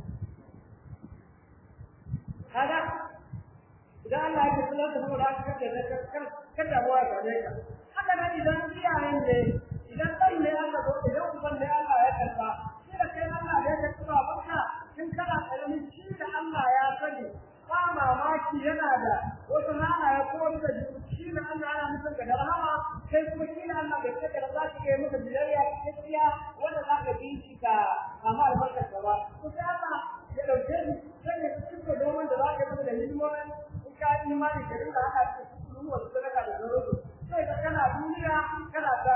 Speaker 1: kaga idan Allah ya kula da saboda haka kake da kan kada mu ya gane ka haka nan idan iyayen ne idan ɗan ne aka zo idan uban ne Allah ya karba shi da kai Allah ya karba babanka in kana ƙaramin shi da Allah ya sani ba mamaki yana da wasu halaye ko wani da shi da Allah yana nufin ka da rahama kai kuma shi da Allah bai kaddara za ka iya maka biyayya gaskiya wanda za ka bi shi ka amma albarkar ka ba to sai Allah ya ɗauke ni sai ya cika domin da za ka yi da hidimomin in ka yi imani da rinka haka cikin wasu sadaka da sauransu sai ka kana duniya kana ta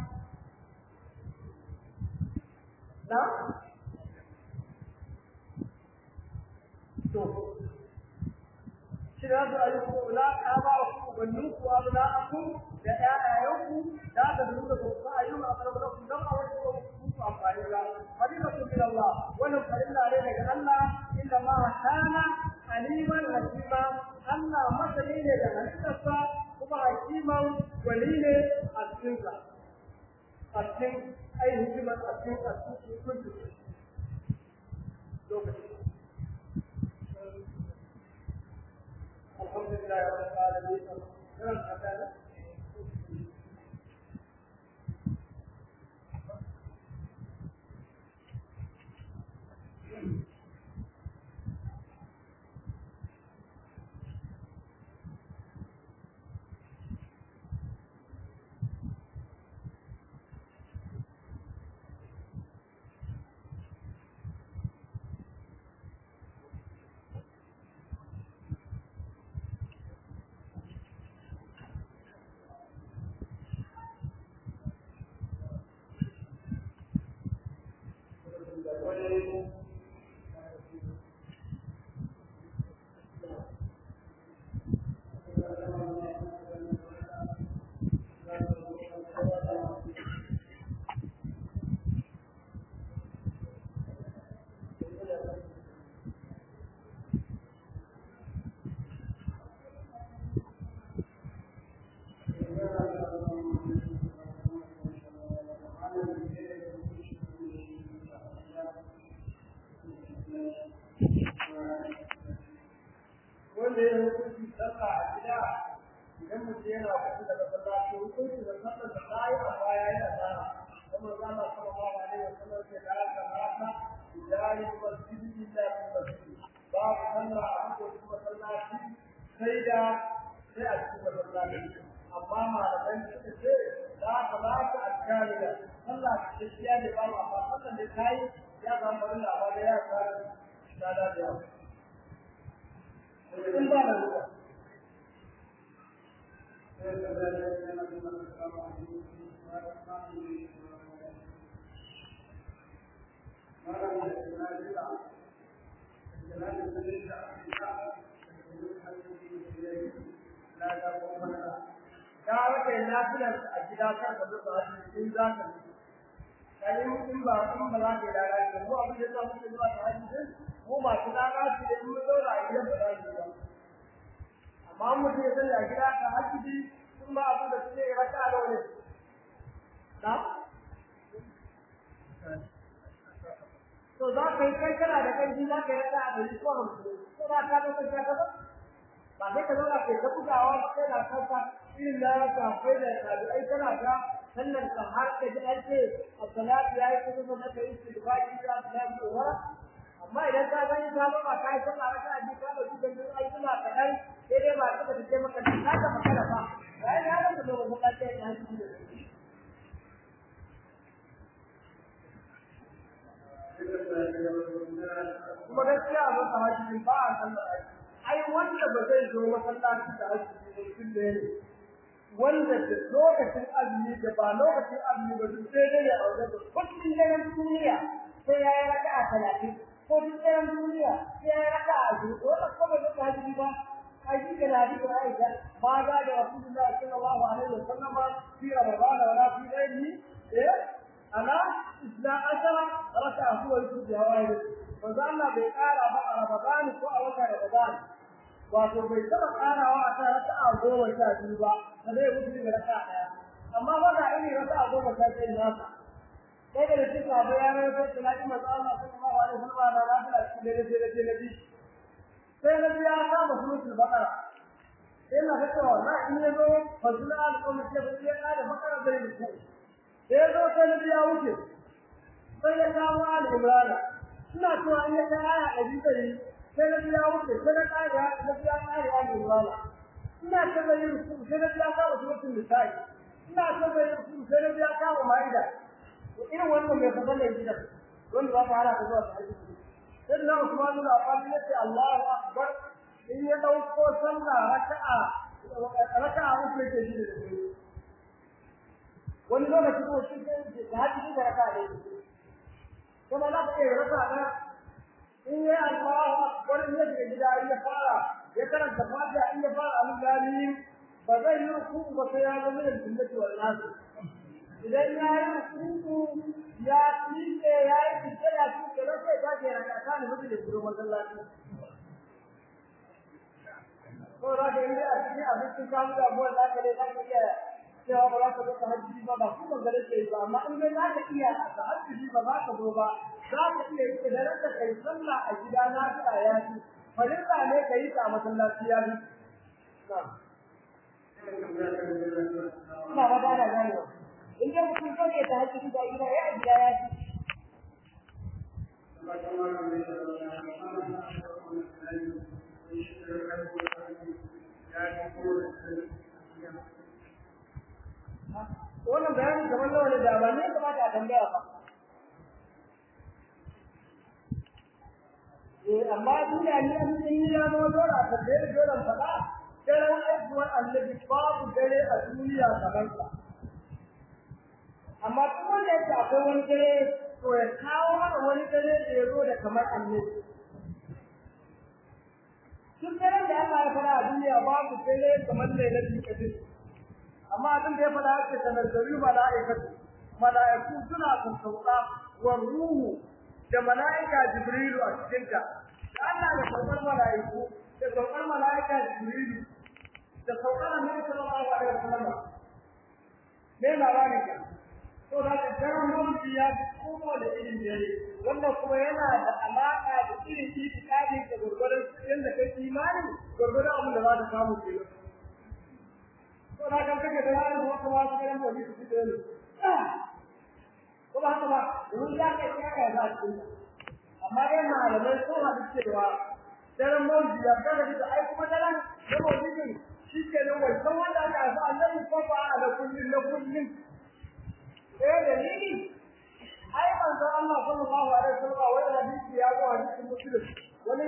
Speaker 1: na to shi da su ayi ko la aba ku bannu ku abna aku da ƴaƴayenku da aka duba ku ba ayu ma fara ku dan a wasu ku ku amfani da hadisa ku min Allah wannan farilla ne daga Allah inna ma kana aliman hakima Allah masani ne da halittarsa kuma hakiman wali ne a cikin sa a cikin ai hikimar a cikin a cikin kuntu lokaci الحمد لله رب العالمين كم حكانا wanda ya hukunci sallah a gida idan mutum yana kusa da masallaci hukunci da sallar da ta yi a baya yana tsara kuma zama kuma ba ma ne wasu nan ke da aka rata idari masjidi illa fi masjidi babu sallah a cikin masallaci sai da sai a cikin masallaci amma malamai suka ce za ka ba ka alkaliya sallah ta gaskiya ne ba ma amma sallar da ta yi ya zama bari labarai ya tsara da da da in ba na da ya rage lafiyar a gida kan da zuwa hajji in za ka kai in ba in ba za ka dara ka mu abin da za mu zuwa ta hajji din mu ba su dara su da mu daura a gidan ba za su ba amma mu ce sai a gida ka hajji din kun ba abin da suke raka da wani na to za ka yi kai kana da kanji za ka yi raka da ko hamsin ko ba ka da kai ka ba ba sai ka zauna kai ta bugawa ba kai na kanka irin na ka kai da tabi'ai kana ta sannan ka har ka ji an ce as-salatu yayi kuma na kai istighfari da salatu wa amma idan ka gani ka ba ka yi sallah raka a jika da su da ai kuma ka dan sai dai ba ka ce maka ka ka makara ba ai ya ga da ba ka ce ya shi da kuma gaskiya ba ta hajji ba a sallah ai wanda ba zai zo masallaci da azumi mutum ne wanda da lokacin azumi da ba lokacin azumi ba duk sai dai ya aure da kullum daren duniya sai ya yi raka'a talatin ko duk daren duniya sai ya yi raka'a ashirin ko da kuma da azumi ba ai shi ga nabi da Aisha ba ga da Rasulullahi sallallahu alaihi wasallam fi Ramadan wa la fi ghairihi eh ana isla ashara raka'a huwa yusufu hawaii manzo Allah bai kara ba a Ramadan ko a wata Ramadan wato bai taba karawa a kan raka'a goma sha biyu ba da zai wuce da raka'a daya amma ba da irin raka'a goma sha biyu nasa sai da cikin abu ya mai sai da nabi manzo Allah sallallahu alaihi wasallam da lafiya cikin da da da nabi sai nabi ya kama suratul baqara sai na ga cewa na in ya zo fazila al-qawmi sai ba ya da baqara da ruku sai ya zo sai nabi ya wuce sai ya kawo al-imran ina cewa in ya ga aya a jikari sai na biya wuce sai na kare na biya kare a imran ina ta da yin ruku sai na biya kawo suratul nisa'i ina ta da yin ruku sai na biya kawo maida irin wannan mai fadar da gidan wanda ba ta hana ka zuwa ta sai da Usman bin Affan ya ce Allahu akbar in ya dauko sallah raka'a raka'a uku yake shi da shi wani lokaci ko shi ke da hadisi da raka'a ne kuma za ka iya raka'a da in ya Allahu akbar in ya shiga gida in ya fara ya karanta fatiha in ya fara al-ghalim ba zai yi ku ba sai ya ga min sunnati wal nas idan ya yi ruku ya tsike ya yi tsike ya tsike ba sai ta ke raka ta ne mutum da gurin masallaci ko da ga inda a cikin abincin kamu da abuwan da aka dai za ka iya cewa ba za ka zo ka hajji ba ba kuma gare ke ba amma in dai za ka iya ka hajji ba za ka zo ba za ka iya yi da ranka kai sallah a gida na ta ya ci farilla ne ka yi ta a masallaci ya bi ina ba da gane in dai mutum so ne ta hajji da gida ya gida ya ci wannan bayanin kamar nawa ne da ba ne kamata a tambaya ba eh amma duniya ni an yi ya zama dole a tambaye da dole faɗa daren aibuwar annabi babu dare a duniya kamar sa amma duk wanda yake akwai wani dare to ya kawo mana wani dare da ya zo da kamar annabi duk daren da Allah ya fara a duniya babu dare kamar lailatul qadr amma abin da ya fara ake tanazzalu mala'ikatu mala'iku suna sassauka wa ruhu da mala'ika jibrilu a cikin ta Allah da saukar mala'iku da saukar mala'ika jibrilu da saukar annabi sallallahu alaihi wasallam me labarin ka to da ka daren mulki ya kuma da irin dare wannan kuma yana da alaka da irin itikadin da gurgurdan yanda kai imani gurgurdan abin da za ka samu kenan to da kan kake da yaron da kuma wasu karan da su da ne ko ba haka ba mun ya kai ya kai za su amma dai malamai ko hadu cewa daren mawji ya ga da ai kuma daren da mawji shi ke nan wannan wanda aka haifa annabi ko ba a da kullun na kullun eh dalili ai manzo Allah sallallahu alaihi wasallam wai hadisi ya zo hadisin muslim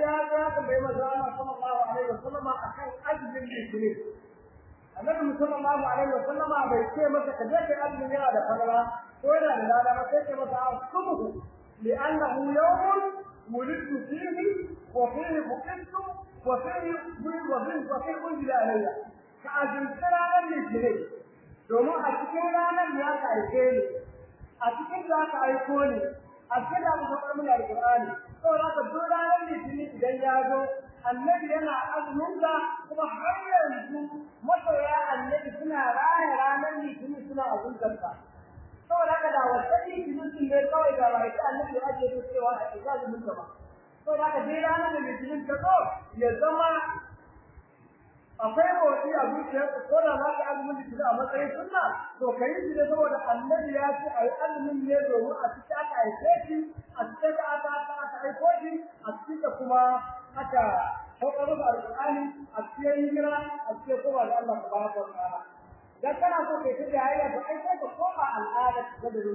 Speaker 1: ya ga ka bai maza Allah sallallahu alaihi wasallam akan azumin litinin annabi sallallahu alaihi wasallam bai ce masa ka je kai azumin yana da falala ko yana da lada ba sai ce masa asumuhu li'annahu yawmun ولدت فيه وفيه بقيت وفيه وفيه وفيه أنزل علي فأجلت رانا الاثنين domin a cikin ranar ya ka aike ni a cikin za ka aiko ni a cikin da muka fara muna alƙur'ani to za ka duk ranar litinin idan ya zo annabi yana azumin da kuma har yanzu masoya annabi suna raya ranar litinin suna azumtar sa saboda haka da wata litinin sun ne kawai da ba ita annabi ya ajiye su cewa a ita azumin ba saboda haka dai ranar da litinin ta zo ya zama akwai motsi a zuciyarka ko da za ka azumin litinin a matsayin sunna to ka yi shi ne saboda annabi ya ce a yi azumin ne domin a cikin aka haife shi a cikin da aka aka aka haifo shi a cikin da kuma aka saukar da alƙur'ani a cikin hijira a cikin kuma da Allah subhanahu wa ta'ala dan kana so kai tafi hayya to ai sai ka koma al'ada ta da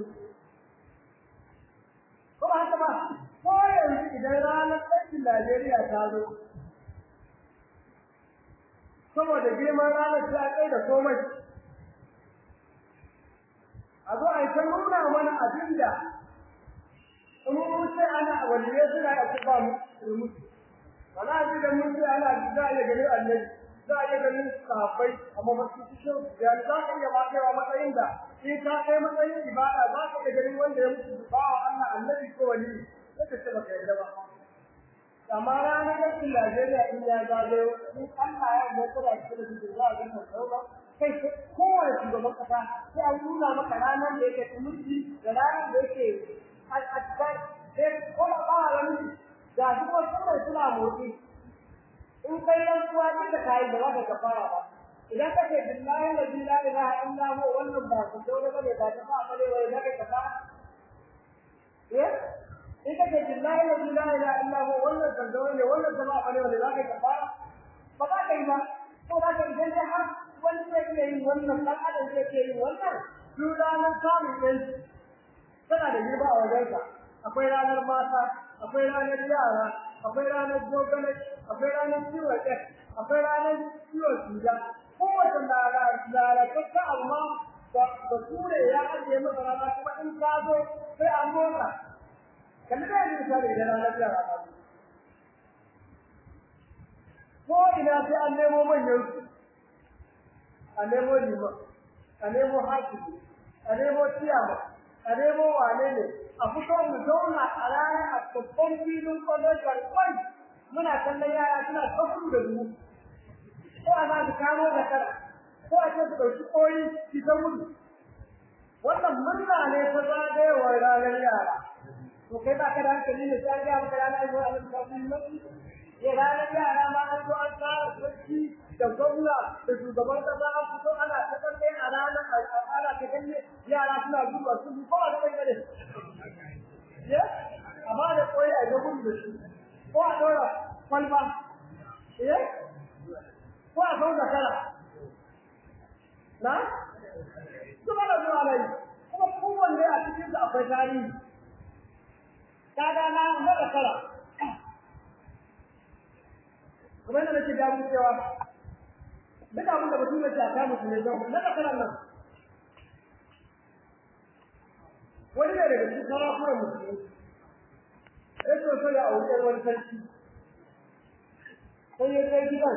Speaker 1: ko ba haka ba ko yanzu idan ranar ɗaukin Najeriya ta zo saboda girman ranar ta kai da komai a zo a yi ta nuna mana abin da in mun ce ana waliyai suna yi a kuka musu wani abin da mun ce ana za a iya ganin annabi za a iya ganin sahabbai amma ba su fi shan da za ka iya bakewa matsayin da in ka kai matsayin ibada za ka iya ganin wanda ya mutu ba wa Allah annabi ko wali sai ka ce baka yarda ba amma ranar yankin Najeriya in ya zagayo in Allah ya yarda kada ki da shi za a ga sauka kai kowane shugaban kasa sai an nuna maka ranar da yake tumurci da ranar da yake a cikin sai kuma ba wani ga shi ko suna motsi in kai rantsuwa duka kai ba za ka kafara ba idan ka ce billahi la ilaha illa huwa wannan ba ku dole bane ba ta ba bane wai da kai kafa eh in ka ce billahi la ilaha illa huwa wannan kan dole ne wannan ba bane wai da kai kafara ba za ka yi ba ko za ka idan dai har wani zai iya yin wannan dan adam zai iya yin wannan duk ranar samun yanci tana da girma a wajenka akwai ranar mata akwai ranar yara akwai ranar gogale akwai ranar ciwon ɗan akwai ranar ciwon suja kowace lalatatta amma ba ture ya ajiye masa rana kuma in ka zo sai an motsa kalli da yanzu misali idan ranar yara ta zo ko ina sai an nemo manyan su a nemo liman a nemo hakimi a nemo ciyama a nemo wane ne a fito mu zauna a ranar a babban filin kwallon kwai muna kallon yara suna kafu da mu ko a za su kamo da kara ko a ce su ɗauki koyi su ta mutu wannan murna ne ta zagayewar ranar yara to kai ba ka da hankali ne sai an gaya maka ranar zuwa a kafin mutu ya ranar yara ma an zo an tsara sarki da gwamna da shugaban kasa an fito ana ta kalle a ranar ana ta kalle yara suna zuwa su ko a gaban gare ya amma da koyi a ga gudu da shi ko a dora kwalba ya ko a sau da kara na kuma da zuwa rai kuma kowanne a cikin su akwai tarihi kaga na mada kara kuma yana nake ga mu cewa duk abin da mutum yake aka mutum ne don na karan nan wani ne daga cikin sarakunan musulmi ya so so ya aure wani sarki sai ya kai gidan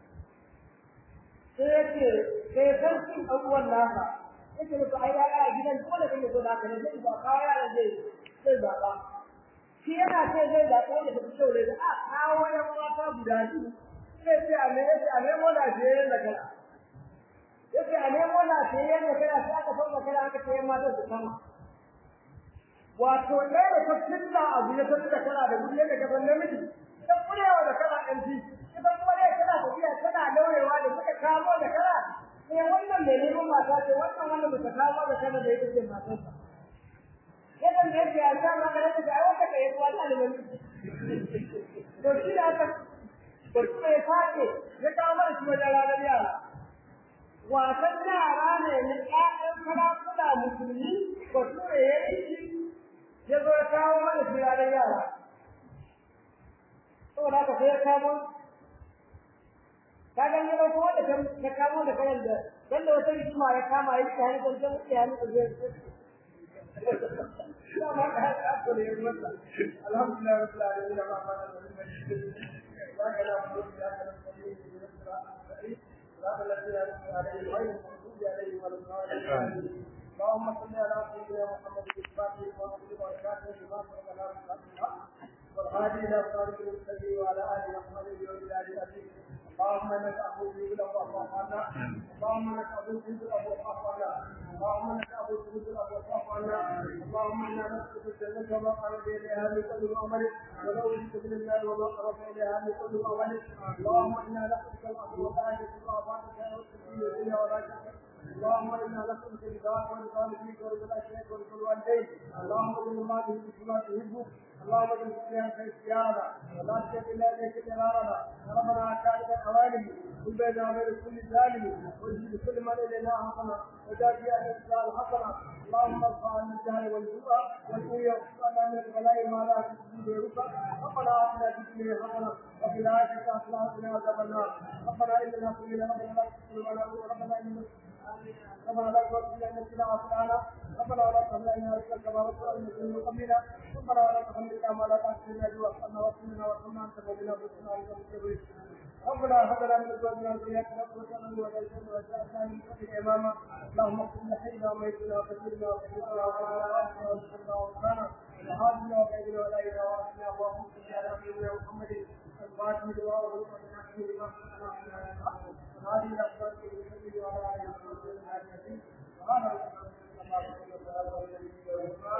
Speaker 1: sai ya ce sai sarkin ɗan uwan nasa ya ce musu ai yaya a gidan dole kan ya so da haka ne zai ba kawo yara zai zai zaɓa shi yana ce zai zaɓa wanda ta fi kyau ne da a kawo yan mata guda biyu sai ce a ne yace a nemo lafiyayyen da kana yace a nemo lafiyayyen da kana sai aka sauka kana aka ce yan mata su kama wato ɗaya da ta fitna abu ya tafi da kana da guri da gaban namiji ta kurewa da kana ɗan ji ita kuma dai tana tafiya tana laurewa da suka kamo da kana sai wannan mai neman mata ce wannan wanda ba ta kamo da kana da ita ce matarsa yadda da yake a sa maka da ta ai wata kai kuwa ta da to shi da aka to shi ya fake ya kawo mana shi wajen ranar yara wasan yara ne na ƴaƴan sarakuna musulmi ba ture ya yi shi ya zo ya kawo mana shi ranar yara saboda kamo ka ga ne ba ko da ka kamo da kayan da dan da wata rigima ya kama ya ta hanyar da ya ni da zai ya ma ka ka ko ne masa alhamdulillah rabbil alamin ma ma da wa kana mu ya kana اللهم صل على سيدنا محمد الفاتح والخاتم والكاتب لما سبق لنا والهادي الى صراط المستقيم وعلى اله وصحبه وسلم اللهم انك عفو تجيب الابواب عنا اللهم انك عفو تجيب الابواب عنا اللهم انك عفو تجيب الابواب عنا اللهم انا نسالك الجنه وما قرب اليها من كل عمل ولو جئت من النار وما قرب اليها من كل عمل اللهم انا نسالك العفو والعافيه في اعضائك والسكين الدنيا والاخره اللهم انا نسالك رضاك ورضا نبيك ورضا الاشياء ورضا الوالدين اللهم اجعل ما به بما تحبه اللهم اجعل فيها خير سياده ولا تجعل الا اليك قرارنا ربنا كاتب الحوالي كل بين وبين كل ظالم واجعل كل من الينا حسنا وجاء في اهل الاسلام حسنا اللهم ارفع عنا الجهل والجوع والقوي واغفر من البلاء ما لا تجد غيرك ربنا اتنا في الدنيا حسنه وفي الاخره حسنه وقنا عذاب النار ربنا اننا كلنا ربنا لا تغفر ربنا اننا ربنا لا تغفر لنا سنا وسلانا ربنا ولا تحملنا لنا رسلك كما رسلنا من من قبلنا ربنا ولا تحملنا ما لا تحملنا به واغفرنا واغفرنا وارحمنا انت مولانا بسنا عليك المستقيم ربنا هب لنا من ازواجنا وذرياتنا قرة اعين واجعلنا واجعلنا من كل اماما اللهم اغفر لحينا وميتنا وكثيرنا وكثيرنا وعلى اهلنا وارزقنا وارحمنا وهاجنا وبعدنا ولا اله الا انت اللهم صل على سيدنا محمد الفاتح لما